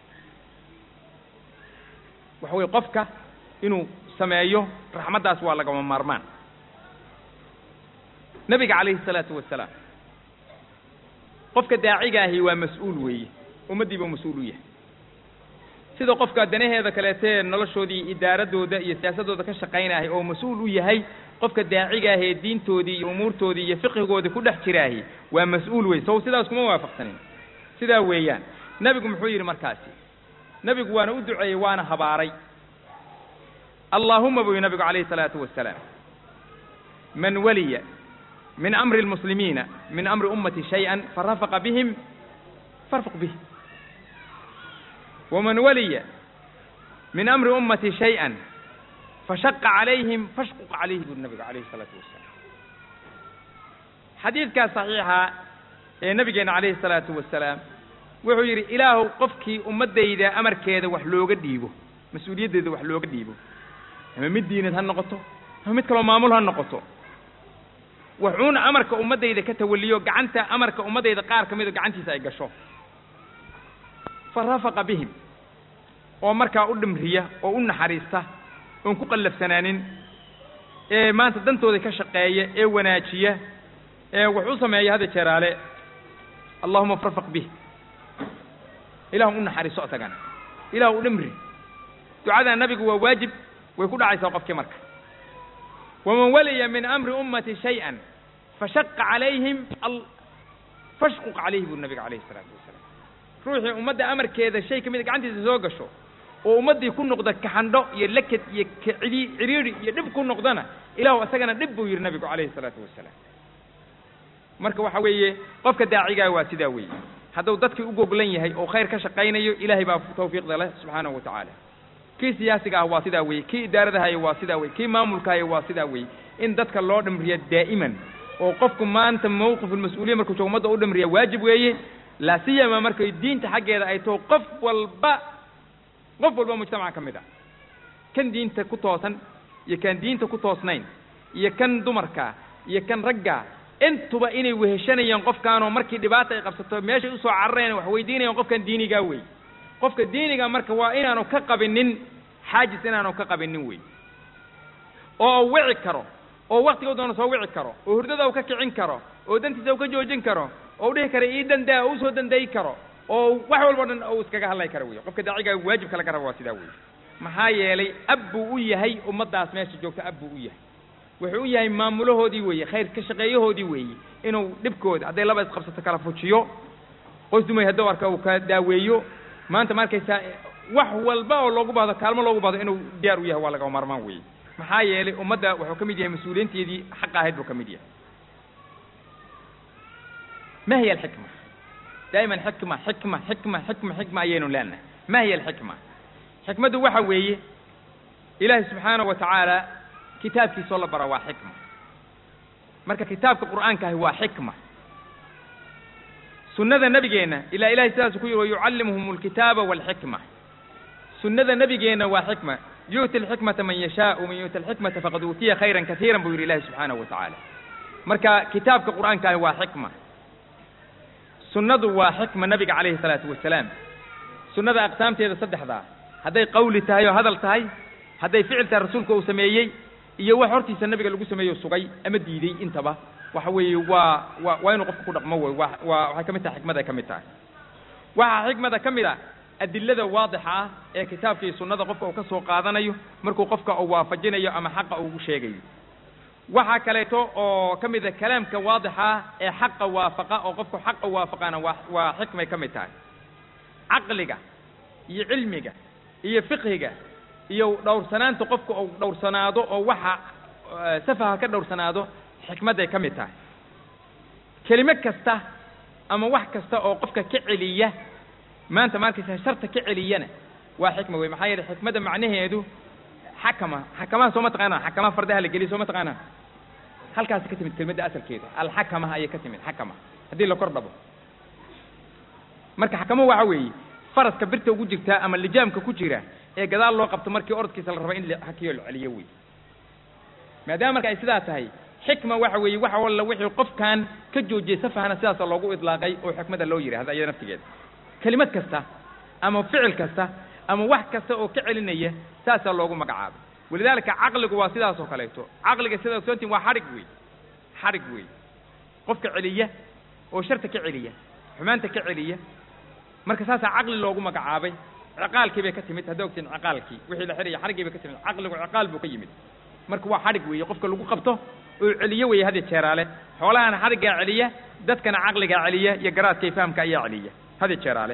waxa weye qofka inuu sameeyo raxmaddaas waa lagama maarmaan nabiga calayhi الsalaatu wasalaam qofka daacigaahi waa mas-uul weeye ummaddiiba mas-uul u yahay sida qofka danaheeda kaleetee noloshoodii idaaradooda iyo siyaasadooda ka shaqaynahay oo mas-uul u yahay qofka daacigaahee diintoodii iyo umuurtoodii iyo fiqigoodii ku dhex jiraahi waa mas-uul wey sow sidaas kuma waafaqsanin sidaa weeyaan nebigu muxuu yidhi markaasi nebigu waana u duceeyey waana habaaray allaahuma buu yihi nabigu calayhi الsalaatu wasalaam man waliya min amri اlmuslimiina min amri ummati shayئa farafaqa bihim farfuq bih waman waliya min amri ummati shayئa fashaqa calayhim fashquq calayhi buri nabigu calayhi الsalaatu wasalaam xadiidkaas saxiixa ee nabigeena calayhi الsalaatu wasalaam wuxuu yidhi ilaahu qofkii ummaddayda amarkeeda wax looga dhiibo mas-uuliyaddeeda wax looga dhiibo ama mid diineed ha noqoto ama mid kaloo maamul ha noqoto wuxuuna amarka ummaddayda ka tawaliyo gacanta amarka ummaddayda qaar ka mido gacantiisa ay gasho fa rafaqa bihim oo markaa u dhimriya oo u naxariista oon ku qallafsanaanin ee maanta dantooda ka shaqeeya ee wanaajiya ee wax u sameeya hadda jeeraale allahuma farfaq bih ilahu u naxariiso isagana ilahu u dhimri ducadaa nabigu waa waajib way ku dhacaysaa qofkii marka waman waliya min amri ummati shayئa fashaqa calayhim fashquq calayhi buri nabiga calayhi الsalaatu wasalaam ruuxii ummadda amarkeeda shay ka mida gacantiisa soo gasho oo ummaddii ku noqda kaxandho iyo lakad iyo kcidi ciriiri iyo dhib ku noqdana ilahu isagana dhib buu yihi nabigu calayhi الsalaatu wasalaam marka waxa weeye qofka daacigaa waa sidaa weeye hadduu dadkii u goglan yahay oo khayr ka shaqaynayo ilaahay baa tawfiiqda leh subxaanahu wa tacaala kii siyaasiga ah waa sidaa weeye kii idaaradahayo waa sidaa weye kii maamulkahayo waa sidaa weeye in dadka loo dhimriya daa'iman oo qofku maanta mawqif ulmas-uuliya markuu joogo ummadda u dhimriya waajib weeye laa siyama markay diinta xaggeeda ay taho qof walba qof walba mujtamaca ka mid ah kan diinta ku toosan iyo kan diinta ku toosnayn iyo kan dumarka iyo kan ragga intuba inay weheshanayaan qofkaanoo markii dhibaata ay qabsato meeshay usoo cararayaan wax weydiinayaan qofkan diinigaa wey qofka diiniga marka waa inaanu ka qabinin xaajis inaanu ka qabinin wey oo u wici karo oo waktiga u doona soo wici karo oo hurdada u ka kicin karo oo dantiisa u ka joojin karo oo u dhihi kara ii dandaa oo usoo dandayi karo oo wax walba o dhan uu iskaga hadlay karo wey qofka daacigaa waajibka laga raba waa sidaa wey maxaa yeelay ab buu u yahay ummaddaas meesha joogta ab buu u yahay wuxuu u yahay maamulahoodii weeye khayr ka shaqeeyahoodii weeye inuu dhibkooda hadday laba isqabsato kala fujiyo qoys dumay hadduu arka uu ka daaweeyo maanta ma arkaysaa wax walba oo loogu baahdo kaalmo loogu baahdo inuu diyaar u yahay waa lagama maarmaan weeye maxaa yeelay ummadda wuxuu ka mid yahay mas-uuliyiinteedii xaqa ahayd buu ka mid yahay ma hiya alxikma daa'iman xikma xikma xikma xikma xikma ayaynu leenahay ma hiya alxikma xikmaddu waxa weeye ilaahay subxaanahu wa tacaala kitaabkiisoo la bara waa xikma marka kitaabka qur'aanka ahi waa xikma sunnada nebigeenna ilaa ilahay sidaasu ku yihi wayucallimuhum alkitaaba walxikma sunnada nebigeenna waa xikma yu'ti alxikmata man yashaau man yu'ti alxikmata faqad uutiya khayran katiiran buu yidhi ilahi subxaanahu wa tacaala marka kitaabka qur'aanka ahi waa xikma sunnadu waa xikma nabiga calayhi salaatu wasalaam sunnada aqsaamteeda saddexdaa hadday qawli tahay oo hadal tahay hadday ficil tahay rasuulka uu sameeyey iyo wax hortiisa nabiga lagu sameeyo sugay ama diidey intaba waxa weeye waa waa waa inuu qofka ku dhaqmo wey waa waa waxay ka mid tahay xikmad ay ka mid tahay waxaa xikmada ka mid a adilada waadixa ah ee kitaabka iyo sunnada qofka uu ka soo qaadanayo markuu qofka uu waafajinayo ama xaqa uu sheegayo waxaa kaleeto oo ka mid a kalaamka waadixa ee xaqa waafaqa oo qofku xaqa waafaqana waa waa xikmay ka mid tahay caqliga iyo cilmiga iyo fiqhiga iyo dhowrsanaanta qofku uu dhowrsanaado oo waxa safaha ka dhowrsanaado xikmadday ka mid tahay kelimo kasta ama wax kasta oo qofka ka celiya maanta markaysa sharta ka celiyana waa xikma wey maxaa yeelay xikmadda macnaheedu xakama xakamaha soo ma taqaanaan xakamaha fardaha la geliya soo ma taqaanaan halkaasi ka timid kelmadda asalkeeda alxakama ayay ka timid xakama haddii la kor dhabo marka xakamo waxa weeye faraska birta ugu jirtaa ama lijaamka ku jira ee gadaal loo qabto markii orodkiisa la rabo in hakiyo la celiyo wey maadaama marka ay sidaa tahay xikma waxa weeye waxa walla wixii qofkan ka joojiyey safahana sidaasa loogu idlaaqay oo xikmada loo yidhahda iyada naftigeeda kelimad kasta ama ficil kasta ama wax kasta oo ka celinaya saasaa loogu magacaabay walidaalika caqligu waa sidaas oo kaleeto caqliga sida ogsoontiin waa xadhig wey xadhig wey qofka celiya oo sharta ka celiya xumaanta ka celiya marka saasaa caqli loogu magacaabay ciqaalkii bay ka timid hadda ogtiin ciqaalkii wixii la xidhaya xadhiggii bay ka timid caqligu ciqaal buu ka yimid marka waa xadhig weeye qofka lagu qabto oo celiyo weeye hadya jeeraale xoolahana xadhiggaa celiya dadkana caqligaa celiya iyo garaadka iyo fahamka ayaa celiya hadya jeeraale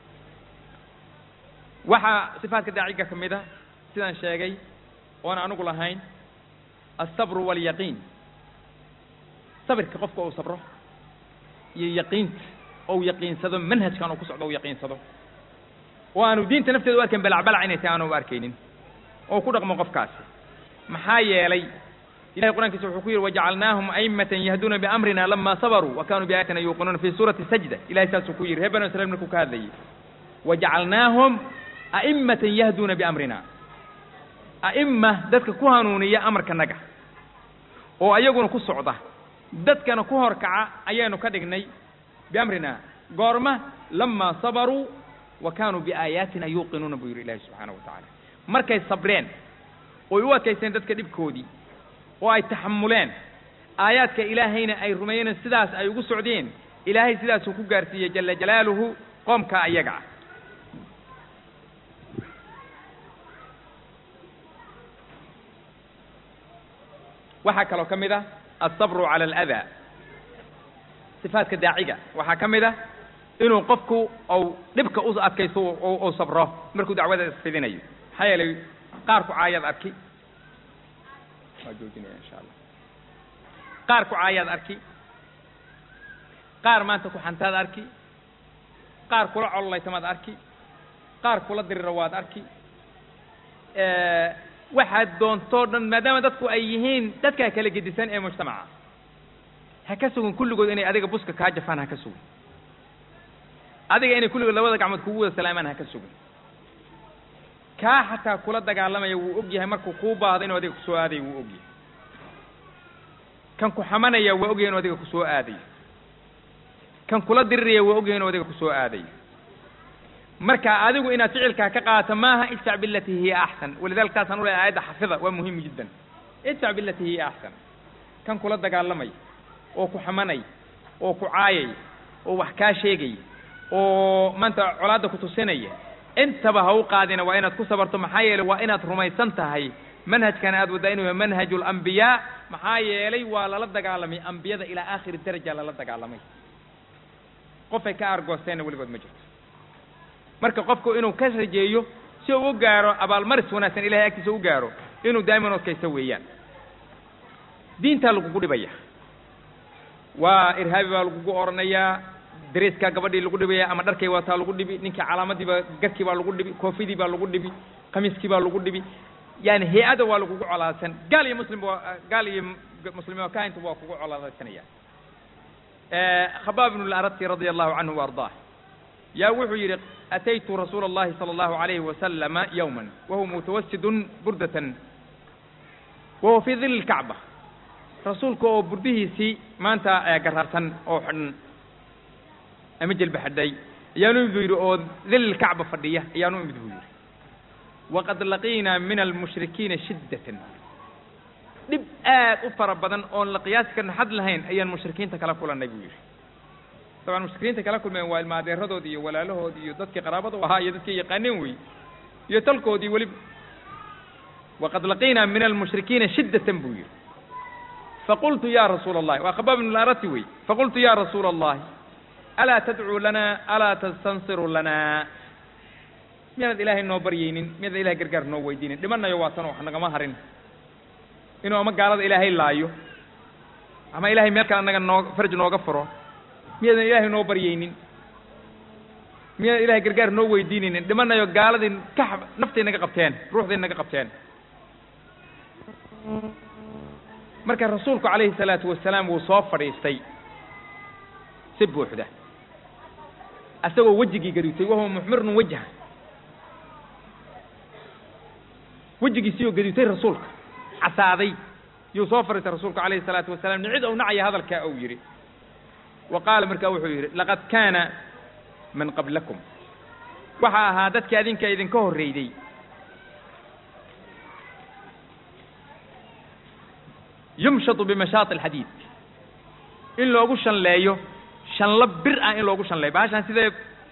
waxaa sifaadka daaciga ka mid a sidaan sheegay oon anugu lahayn alsabru waalyaqiin sabirka qofka uu sabro iyo yaqiinta ou yaqiinsado manhajkan uu ku socdo u yaqiinsado oo aanu diinta nafteeda u arkayn balacbalac inay tahay aanu u arkaynin oo ku dhaqmo qofkaasi maxaa yeelay ilahay qur'ankiisa wuxuu ku yidhi wajacalnaahum a'immatan yahduuna biamrina lama sabaruu wa kanuu biaayatina yuuqinuuna fi suurati sajda ilahay saasuu ku yidhi reer banu israiil markuu ka hadlayay wajacalnaahum a'immatan yahduuna biamrina a'imma dadka ku hanuuniya amarkanaga oo ayaguna ku socda dadkana ku horkaca ayaanu ka dhignay biamrina goorma lamaa sabaruu wa kaanuu biaayaatina yuuqinuuna buu yidhi ilahi subxaanahu wa tacaala markay sabreen oy u adkaysteen dadka dhibkoodii oo ay taxamuleen aayaadka ilaahayna ay rumeeyeen sidaas ay ugu socdeen ilaahay sidaasuu ku gaarsiiyey jala jalaaluhu qoomka ayaga ah waxaa kaloo ka mid ah alsabru cala aladaa sifaadka daaciga waxaa ka mid ah inuu qofku ou dhibka u adkaysto u sabro markuu dacwada isfidinayo maxaa yeelay qaarku caayaad arki waa joojinaya insha allah qaar ku caayaad arki qaar maanta ku xantaad arki qaar kula cololaytamaad arki qaar kula diriro waad arki waxaad doontoo dhan maadaama dadku ay yihiin dadkaa kala gedisan ee mujtamaca ha ka sugin kulligood inay adiga buska kaa jafaan ha ka sugin adiga inay kulligood labada gacmood kugu wada salaamaan ha ka sugin kaa xataa kula dagaalamaya wuu og yahay markuu kuu baahdo inuu adiga kusoo aadayo wuu og yahay kan ku xamanaya waa og yahay inuu adiga kusoo aadayo kan kula diriraya waa og yahay inuu adiga kusoo aadayo marka adigu inaad ficilkaa ka qaadato maaha idfac bilati hiya axsan walidalika taasaan ulahay aayadda xafida waa muhim jiddan idfac bilati hiya axsan kan kula dagaalamay oo ku xamanay oo ku caayay oo wax kaa sheegay oo maanta colaadda ku tusinaya intaba ha u qaadina waa inaad ku sabarto maxaa yeelay waa inaad rumaysan tahay manhajkan aad waddaa inuu yahay manhaju alambiyaa maxaa yeelay waa lala dagaalamay ambiyada ilaa aakhiri daraja lala dagaalamay qofay ka aargoosteenna weligood ma jirto marka qofku inuu ka rajeeyo si uu u gaaro abaalmaris wanaagsan ilahay agtiisa u gaaro inuu daa'iman odkaysto weeyaan diintaa lagugu dhibaya waa irhaabi baa lagugu oranayaa dareeskaa gabadhii lagu dhibaya ama dharkay waataa lagu dhibi ninkii calaamadiiba garkii baa lagu dhibi koofidii baa lagu dhibi khamiiskii baa lagu dhibi yani hay-ada waa lagugu colaadsan gaal iyo muslim waa gaal iyo muslimiin oo kahinta waa kugu colaadsanaya khabaab ibnu larati radia allahu canhu wa ardaah yaa wuxuu yidhi ataytu rasuula اllahi salى اllahu alayhi wasalama yowma wahuwa mutawasidun burdatan wahuwa fii dili lkacba rasuulka oo burdihiisii maanta garaarsan oo xidhan ama jelba xadhay ayaanu imid buu yidhi oo dil lkacba fadhiya ayaanu imid buu yidhi waqad laqiinaa min almushrikiina shiddatan dhib aad u fara badan oon la qiyaasi karna xad lahayn ayaan mushrikiinta kala kulannay buu yidhi dabcan mushrikiinta kala kulmeen waa ilmaadeeradoodi iyo walaalahoodi iyo dadkii qaraabada u ahaa iyo dadkii yaqaaneen wey iyo talkoodii weliba waqad laqiinaa min almushrikiina shiddatan buu yidhi faqultu ya rasuula allahi waa khabaab ibn larati wey faqultu ya rasuula allahi alaa tadcuu lana alaa tastansiru lana miyaanad ilaahay noo baryaynin miyaanad ilahay gargaar noo weydiinin dhimanayo waa tan wax nagama harin inuu ama gaalada ilaahay laayo ama ilahay meel kale annaga noo farj nooga furo miyaadan ilaahay noo baryaynin miyaadan ilahay gargaar noo weydiinaynin dhimanayo gaaladii ka naftay naga qabteen ruuxday naga qabteen marka rasuulku calayhi salaatu wasalaam wuu soo fadhiistay si buuxda asagoo wejigii gaduutay wahuwa muxmirun wajha wejigiisiiyoo gaduutay rasuulka casaaday yuu soo fadhiistay rasuulku calayhi salaatu wasalaam nicid ou nacaya hadalkaa ou yidhi wa qaala markaa wuxuu yidhi laqad kaana man qablakum waxaa ahaa dadka adinka idinka horreeyday yumshatu bimashaati alxadiid in loogu shanleeyo shanlo bir ah in loogu shanleeyo bahashaan sida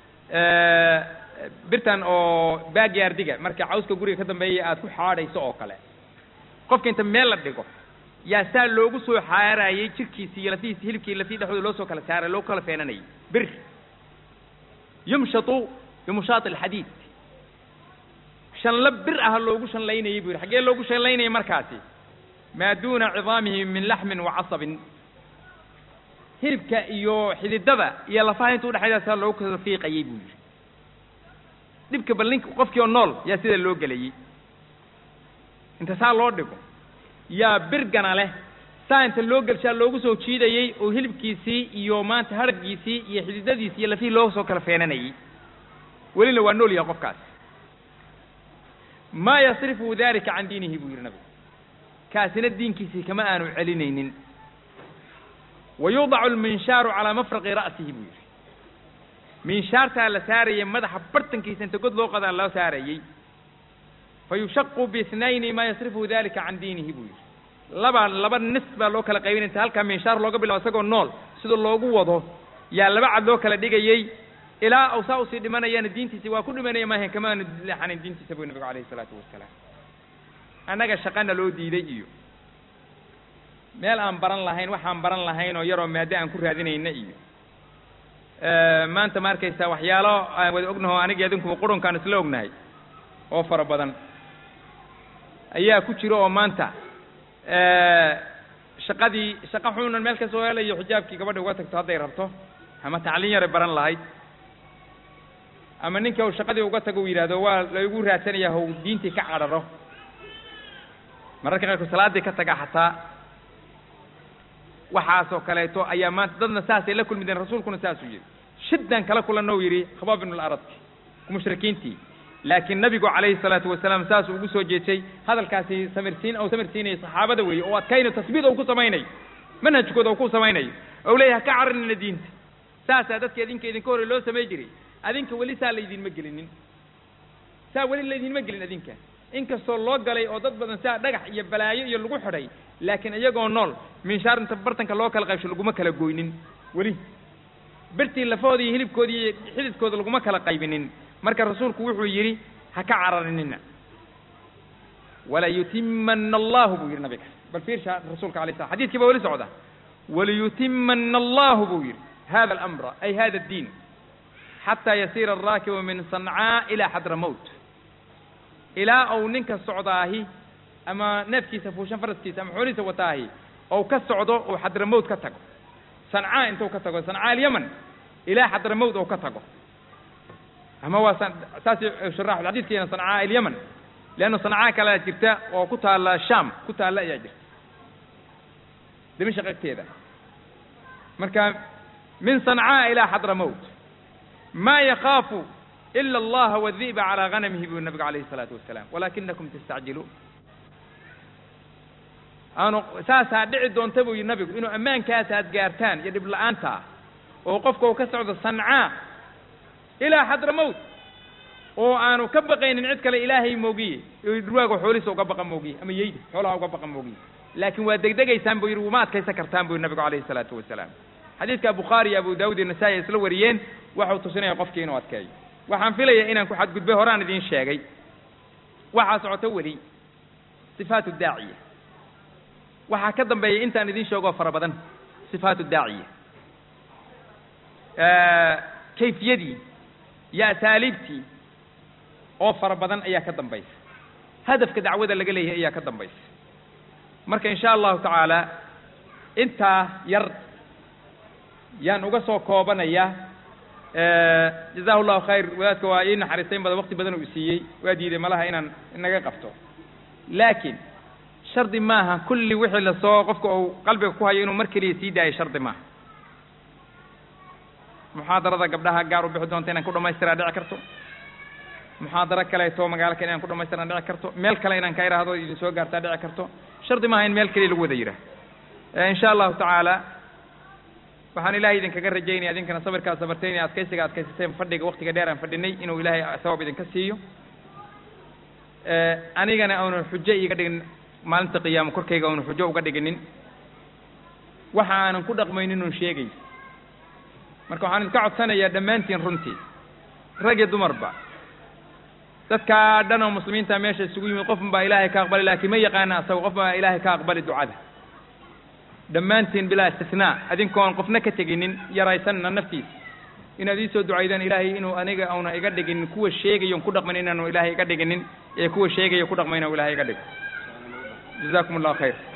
birtan oo baagyaardiga marka cawska guriga ka dambeeya aad ku xaadhayso oo kale qofka inta meel la dhigo yaa saa loogu soo xaarayey jirkiisi iyo lafihiisi hilibkii lafii dhexdooda loo soo kala saaray loo kala feenanayay bir yumshatu bimushaati alxadiid shanlo bir ah loogu shanlaynayay buu yidhi xaggee loogu shanlaynayay markaasi maa duuna cidaamihi min laxmin wa casabin hilibka iyo xididada iyo lafaha inta udhexayda saa loogu kala fiiqayay buu yidhi dhibka bal ninka qofkii oo nool yaa sida loo gelayey inta saa loo dhigo yaa birgana leh saa inta loo gelshaa loogu soo jiidayey oo hilibkiisii iyo maanta haraggiisii iyo xididadiisii iyo lafihii loo soo kala feenanayey welina waa nool yaha qofkaas maa yasrifu dalika can diinihi buu yidhi nabigu kaasina diinkiisii kama aanu celinaynin wa yudacu alminshaaru calaa mafraqi ra'sihi buu yidhi minshaartaa la saarayay madaxa bartankiisa inta god loo qadaa loo saarayey fa yushaqu biithnayni maa yasrifu dalika can diinihi buu yidhi laba laba nis baa loo kala qaybinay inta halkaa minshaar looga bilabo isagoo nool sida loogu wado yaa laba cad loo kala dhigayey ilaa aw saa usii dhimanayana diintiisi waa ku dhimanaya maahan kama aanu leexanin diintiisa buu nabigu calayhi isalaatu wasalaam annaga shaqana loo diiday iyo meel aan baran lahayn waxaan baran lahayn oo yaroo maaddo aan ku raadinayna iyo maanta ma arkaysaa waxyaalo aan wada ognaho aniga idinkuba qurunkaan isla ognahay oo fara badan ayaa ku jira oo maanta shaqadii shaqo xunan meel ka soo helayo xijaabkii gabadha uga tagto hadday rabto ama tacliin yaray baran lahayd ama ninka uu shaqadii uga tago uu yidhahdo waa laygu raadsanayaa how diintii ka cadharo mararka qaarkood salaaddii ka taga xataa waxaasoo kaleeto ayaa maanta dadna saasay la kulmideen rasuulkuna saasuu yidhi shiddan kala kulanna uu yidhi khabaab ibnu laradki mushrikiintii laakiin nabigu calayhi salaatu wasalaam saasuu ugu soo jeesay hadalkaasi samirsiin ou samirsiinayay saxaabada weeye oo adkaynayo tasbiid ou ku samaynayo manhajkooda ou ku samaynayo ou leeyahay ka cararina diinta saasaa dadka idinka idinka horey loo samay jiray adinka weli saa laydinma gelinin saa weli laydinma gelin adinka inkastoo loo galay oo dad badan saa dhagax iyo balaayo iyo lagu xidhay laakiin iyagoo nool minshaar inta bartanka loo kala qaybsho laguma kala goynin weli birtii lafahooda iyo hilibkooda iyo xididkooda laguma kala qaybinin marka rasuulku wuxuu yidhi ha ka cararinina walayutimana allahu buu yidhi nabiga bal fiirsha rasuulka alay slam xadidkii baa weli socda walayutimana allahu buu yidhi hada alamra ay hada addiin xataa yasiira alraakibu min sancaa ilaa xadramowt ilaa ou ninka socdaahi ama neefkiisa fuushan faraskiisa ama xoolihiisa wataahi ou ka socdo ou xadramowt ka tago sancaa intuu ka tago sancaa alyaman ilaa xadramowt ou ka tago ama waa saas shuraaxu xadiidkeena sancaa alyaman leanna sancaa kalea jirta oo ku taalla sham ku taalla ayaa jirta dimashaq agteeda marka min sancaa ilaa xadramowt ma yakaafu ila allaha wadi'ba calaa ganamihi buu nabigu calayhi isalaatu wasalaam walakinakum tastacjiluun aanu saasaa dhici doonta buu yidhi nabigu inuu ammaankaas aad gaartaan iyo dhib la-aanta ah oo qofka uu ka socdo sancaa ilaa xadramowt oo aanu ka baqaynin cid kale ilaahay moogiye dhurwaaga xoolihiisa uga baqa moogiye ama yeyda xoolaha uga baqa moogiye laakiin waa degdegaysaan buu yidhi wuma adkaysan kartaan buu yidhi nabigu calayhi isalaatu wasalaam xadiidka bukhaari iyo abu daawud iyo nasaa-i ay isla wariyeen waxau tusinaya qofkii inuu adkeeyo waxaan filayaa inaan ku xadgudbay horaan idiin sheegay waxaa socoto weli sifaatu daaciya waxaa ka dambeeya intaan idin sheegoo fara badan sifaatu daaciya kayfiyadii iyo asaaliibtii oo fara badan ayaa ka dambaysa hadafka dacwada laga leeyahay ayaa ka dambaysa marka in sha allahu tacaala intaa yar yaan uga soo koobanaya jazahu llahu khayr wadaadka waa ii naxariistayn badan waqti badan uu siiyey waa diiday malaha inaan inaga qabto laakiin shardi maaha kulli wixii lasoo qofka uu qalbiga ku hayo inuu mar keliya sii daayo shardi maaha muxaadarada gabdhaha gaar u bixi doonta inaan ku dhamaystiraa dhici karto muxaadaro kaleeto magaalo kale inaan ku dhamaystiraa dhici karto meel kale inaan ka idhaahdo idin soo gaartaa dhici karto shardi maaha in meel keliya lagu wada yidhaah in sha allahu tacaala waxaan ilahay idinkaga rajaynaya idinkana sabirkaa sabarteen iyo adkaysiga adkaysateen fadhiga waktiga dheer aan fadhinay inuu ilaahay sawaab idinka siiyo anigana aanu xujo iga dhigin maalinta qiyaamo korkayga aanu xujo uga dhiginin waxa aanan ku dhaqmaynin un sheegay marka waxaan idinka codsanayaa dhammaantiin runtii rag iyo dumarba dadkaa dhan oo muslimiinta meesha isugu yimid qofun baa ilaahay ka aqbali laakiin ma yaqaana asaga qof baa ilaahay ka aqbali ducada dhammaantiin bilaa istisnaa adinkoon qofna ka teginin yaraysanna naftiisa inaad ii soo ducaydaan ilaahay inuu aniga auna iga dhiginin kuwa sheegayon ku dhaqmayn inaanu ilaahay iga dhiginin ee kuwa sheegaya ku dhaqmayna ilaahay iga dhigo jazakum allahu khayr